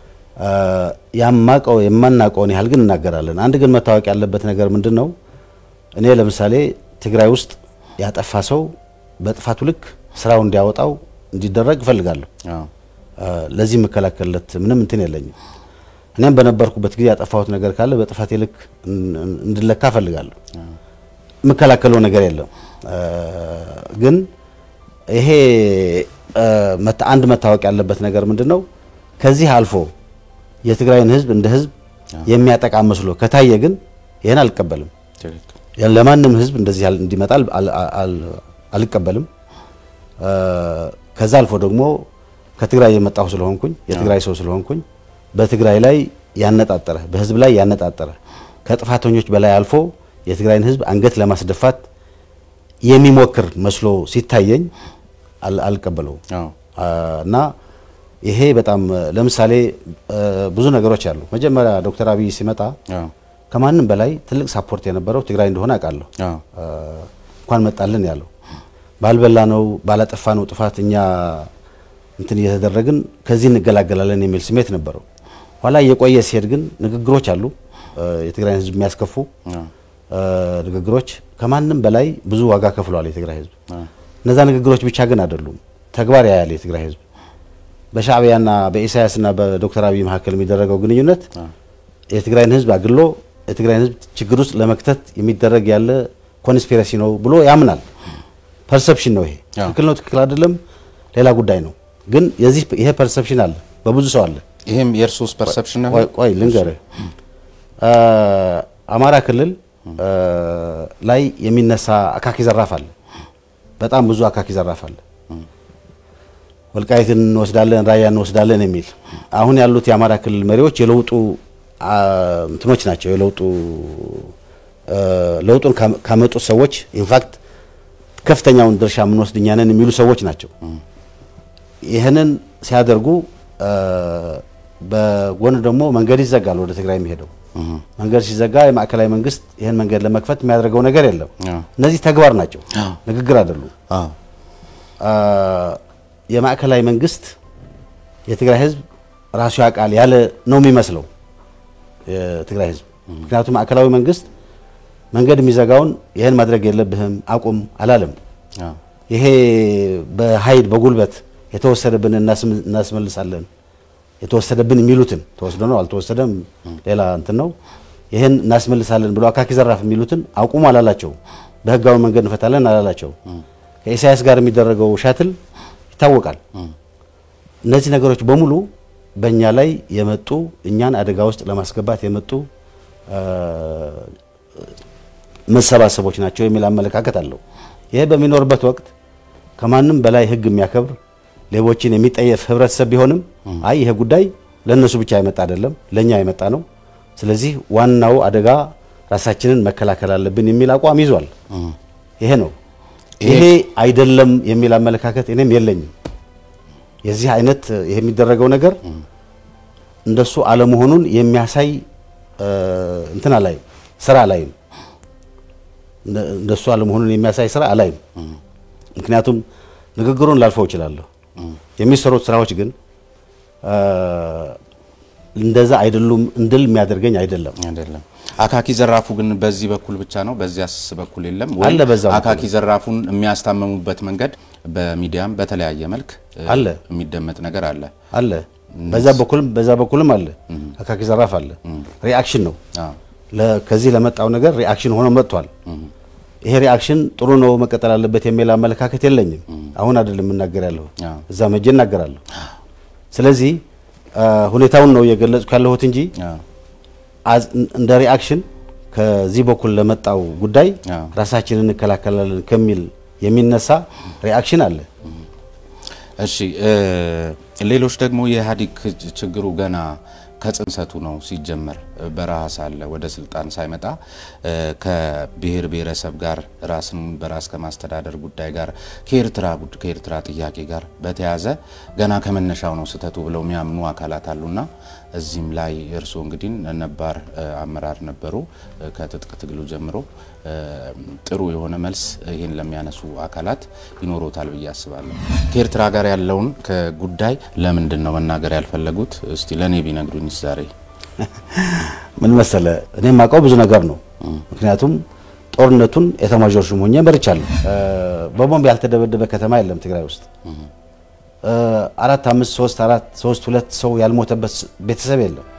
ያማቀው የማናውቀውን ያህል ግን እናገራለን። አንድ ግን መታወቅ ያለበት ነገር ምንድን ነው? እኔ ለምሳሌ ትግራይ ውስጥ ያጠፋ ሰው በጥፋቱ ልክ ስራው እንዲያወጣው እንዲደረግ እፈልጋለሁ። ለዚህ የምከላከልለት ምንም እንትን የለኝም። እኔም በነበርኩበት ጊዜ ያጠፋሁት ነገር ካለ በጥፋቴ ልክ እንድለካ እፈልጋለሁ። የምከላከለው ነገር የለም። ግን ይሄ አንድ መታወቅ ያለበት ነገር ምንድን ነው? ከዚህ አልፎ የትግራይን ህዝብ እንደ ህዝብ የሚያጠቃ መስሎ ከታየ ግን ይህን አልቀበልም። ለማንም ህዝብ እንደዚህ እንዲመጣ አልቀበልም። ከዛ አልፎ ደግሞ ከትግራይ የመጣሁ ስለሆንኩኝ የትግራይ ሰው ስለሆንኩኝ በትግራይ ላይ ያነጣጠረ በህዝብ ላይ ያነጣጠረ ከጥፋተኞች በላይ አልፎ የትግራይን ህዝብ አንገት ለማስደፋት የሚሞክር መስሎ ሲታየኝ አልቀበለውም እና ይሄ በጣም ለምሳሌ ብዙ ነገሮች አሉ። መጀመሪያ ዶክተር አብይ ሲመጣ ከማንም በላይ ትልቅ ሳፖርት የነበረው ትግራይ እንደሆነ አውቃለሁ። እንኳን መጣልን ያለው ባልበላ ነው ባላጠፋ ነው ጥፋት እኛ እንትን እየተደረግን ከዚህ እንገላገላለን የሚል ስሜት ነበረው። ኋላ እየቆየ ሲሄድ ግን ንግግሮች አሉ፣ የትግራይን ህዝብ የሚያስከፉ ንግግሮች ከማንም በላይ ብዙ ዋጋ ከፍሏል የትግራይ ህዝብ። እነዛ ንግግሮች ብቻ ግን አይደሉም፣ ተግባር ያያል የትግራይ ህዝብ። በሻዕቢያና በኢሳያስና በዶክተር አብይ መካከል የሚደረገው ግንኙነት የትግራይን ህዝብ አግሎ የትግራይን ህዝብ ችግር ውስጥ ለመክተት የሚደረግ ያለ ኮንስፒረሲ ነው ብሎ ያምናል። ፐርሰፕሽን ነው ይሄ። ትክክል ነው ትክክል አይደለም ሌላ ጉዳይ ነው። ግን የዚህ ይሄ ፐርሰፕሽን አለ በብዙ ሰው አለ።
ይሄም የእርሶስ ፐርሰፕሽን ነው?
ቆይ ልንገርህ፣ አማራ ክልል ላይ የሚነሳ አካኪ ዘራፍ አለ። በጣም ብዙ አካኪ ዘራፍ አለ። ወልቃይትን እንወስዳለን፣ ራያ እንወስዳለን የሚል አሁን ያሉት የአማራ ክልል መሪዎች የለውጡ እንትኖች ናቸው። የለውጡ ለውጡን ካመጡት ሰዎች ኢንፋክት ከፍተኛውን ድርሻ የምንወስድ እኛ ነን የሚሉ ሰዎች ናቸው። ይህንን ሲያደርጉ በጎን ደግሞ መንገድ ይዘጋል። ወደ ትግራይ የሚሄደው መንገድ ሲዘጋ የማዕከላዊ መንግስት ይህን መንገድ ለመክፈት የሚያደርገው ነገር የለም። እነዚህ ተግባር ናቸው፣ ንግግር አይደሉም። የማዕከላዊ መንግስት የትግራይ ህዝብ ራሱ ያውቃል ያለ ነው የሚመስለው የትግራይ ህዝብ። ምክንያቱም ማዕከላዊ መንግስት መንገድ የሚዘጋውን ይህን ማድረግ የለብህም አቁም አላለም። ይሄ በኃይል በጉልበት የተወሰደብን እናስመልሳለን የተወሰደብን የሚሉትን ተወስዶ ነው አልተወሰደም ሌላ እንትን ነው። ይህን እናስመልሳለን ብሎ አካኪ ዘራፍ የሚሉትን አቁሙ አላላቸው። በህጋዊ መንገድ እንፈታለን አላላቸው። ከኢሳያስ ጋር የሚደረገው ሻትል ይታወቃል። እነዚህ ነገሮች በሙሉ በእኛ ላይ የመጡ እኛን አደጋ ውስጥ ለማስገባት የመጡ መሰባሰቦች ናቸው የሚል አመለካከት አለው። ይሄ በሚኖርበት ወቅት ከማንም በላይ ህግ የሚያከብር ሌቦችን የሚጠየፍ ህብረተሰብ ቢሆንም አይ ይሄ ጉዳይ ለእነሱ ብቻ የመጣ አይደለም፣ ለእኛ የመጣ ነው። ስለዚህ ዋናው አደጋ ራሳችንን መከላከል አለብን የሚል አቋም ይዟል። ይሄ ነው። ይሄ አይደለም የሚል አመለካከት እኔም የለኝም። የዚህ አይነት ይሄ የሚደረገው ነገር እንደሱ አለመሆኑን የሚያሳይ እንትን አላይም፣ ስራ አላይም። እንደሱ አለመሆኑን የሚያሳይ ስራ አላይም። ምክንያቱም ንግግሩን ላልፈው እችላለሁ። የሚሰሩት ስራዎች ግን እንደዛ አይደሉም እንድል የሚያደርገኝ አይደለም።
አይደለም። አካኪ ዘራፉ ግን በዚህ በኩል ብቻ ነው፣ በዚያስ በኩል የለም ወይ?
አለ በዛ በኩል።
አካኪ ዘራፉን የሚያስታመሙበት መንገድ በሚዲያም በተለያየ መልክ
አለ።
የሚደመጥ ነገር አለ።
አለ በዛ በኩልም በዛ በኩልም አለ። አካኪ ዘራፍ አለ። ሪአክሽን ነው
አዎ።
ለ- ከዚህ ለመጣው ነገር ሪአክሽን ሆኖ መጥቷል። ይሄ ሪአክሽን ጥሩ ነው መቀጠል አለበት የሚል አመለካከት የለኝም። አሁን አይደለም የምናገር ያለሁ
አዎ።
እዛ መቼ እናገራለሁ። ስለዚህ አ፣ ሁኔታውን ነው እየገለጽኩ ያለሁት እንጂ
አዎ።
አዝ- እንደ ሪአክሽን ከዚህ በኩል ለመጣው ጉዳይ
አዎ።
ራሳችንን እንከላከላለን ከሚል የሚነሳ ሪአክሽን አለ።
እሺ እ ሌሎች ደግሞ የኢህአዴግ ችግሩ ገና ከጽንሰቱ ነው ሲጀመር በረሃ ሳለ ወደ ስልጣን ሳይመጣ ከብሔር ብሔረሰብ ጋር ራስን በራስ ከማስተዳደር ጉዳይ ጋር ከኤርትራ ከኤርትራ ጥያቄ ጋር በተያያዘ ገና ከመነሻው ነው ስህተቱ ብለው የሚያምኑ አካላት አሉና እዚህም ላይ እርስዎ እንግዲህ ነባር አመራር ነበሩ። ከትጥቅ ትግሉ ጀምሮ ጥሩ የሆነ መልስ ይህን ለሚያነሱ አካላት ይኖሮታል ብዬ አስባለሁ። ከኤርትራ ጋር ያለውን ጉዳይ ለምንድን ነው መናገር ያልፈለጉት? እስቲ ለእኔ ቢነግሩኝ ዛሬ
ምን መሰለ፣ እኔ የማውቀው ብዙ ነገር ነው። ምክንያቱም ጦርነቱን ኤታማዦር ሹም ሆኜ መርቻለሁ። በቦምብ ያልተደበደበ ከተማ የለም ትግራይ ውስጥ። አራት አምስት ሶስት አራት ሶስት ሁለት ሰው ያልሞተበት ቤተሰብ የለም።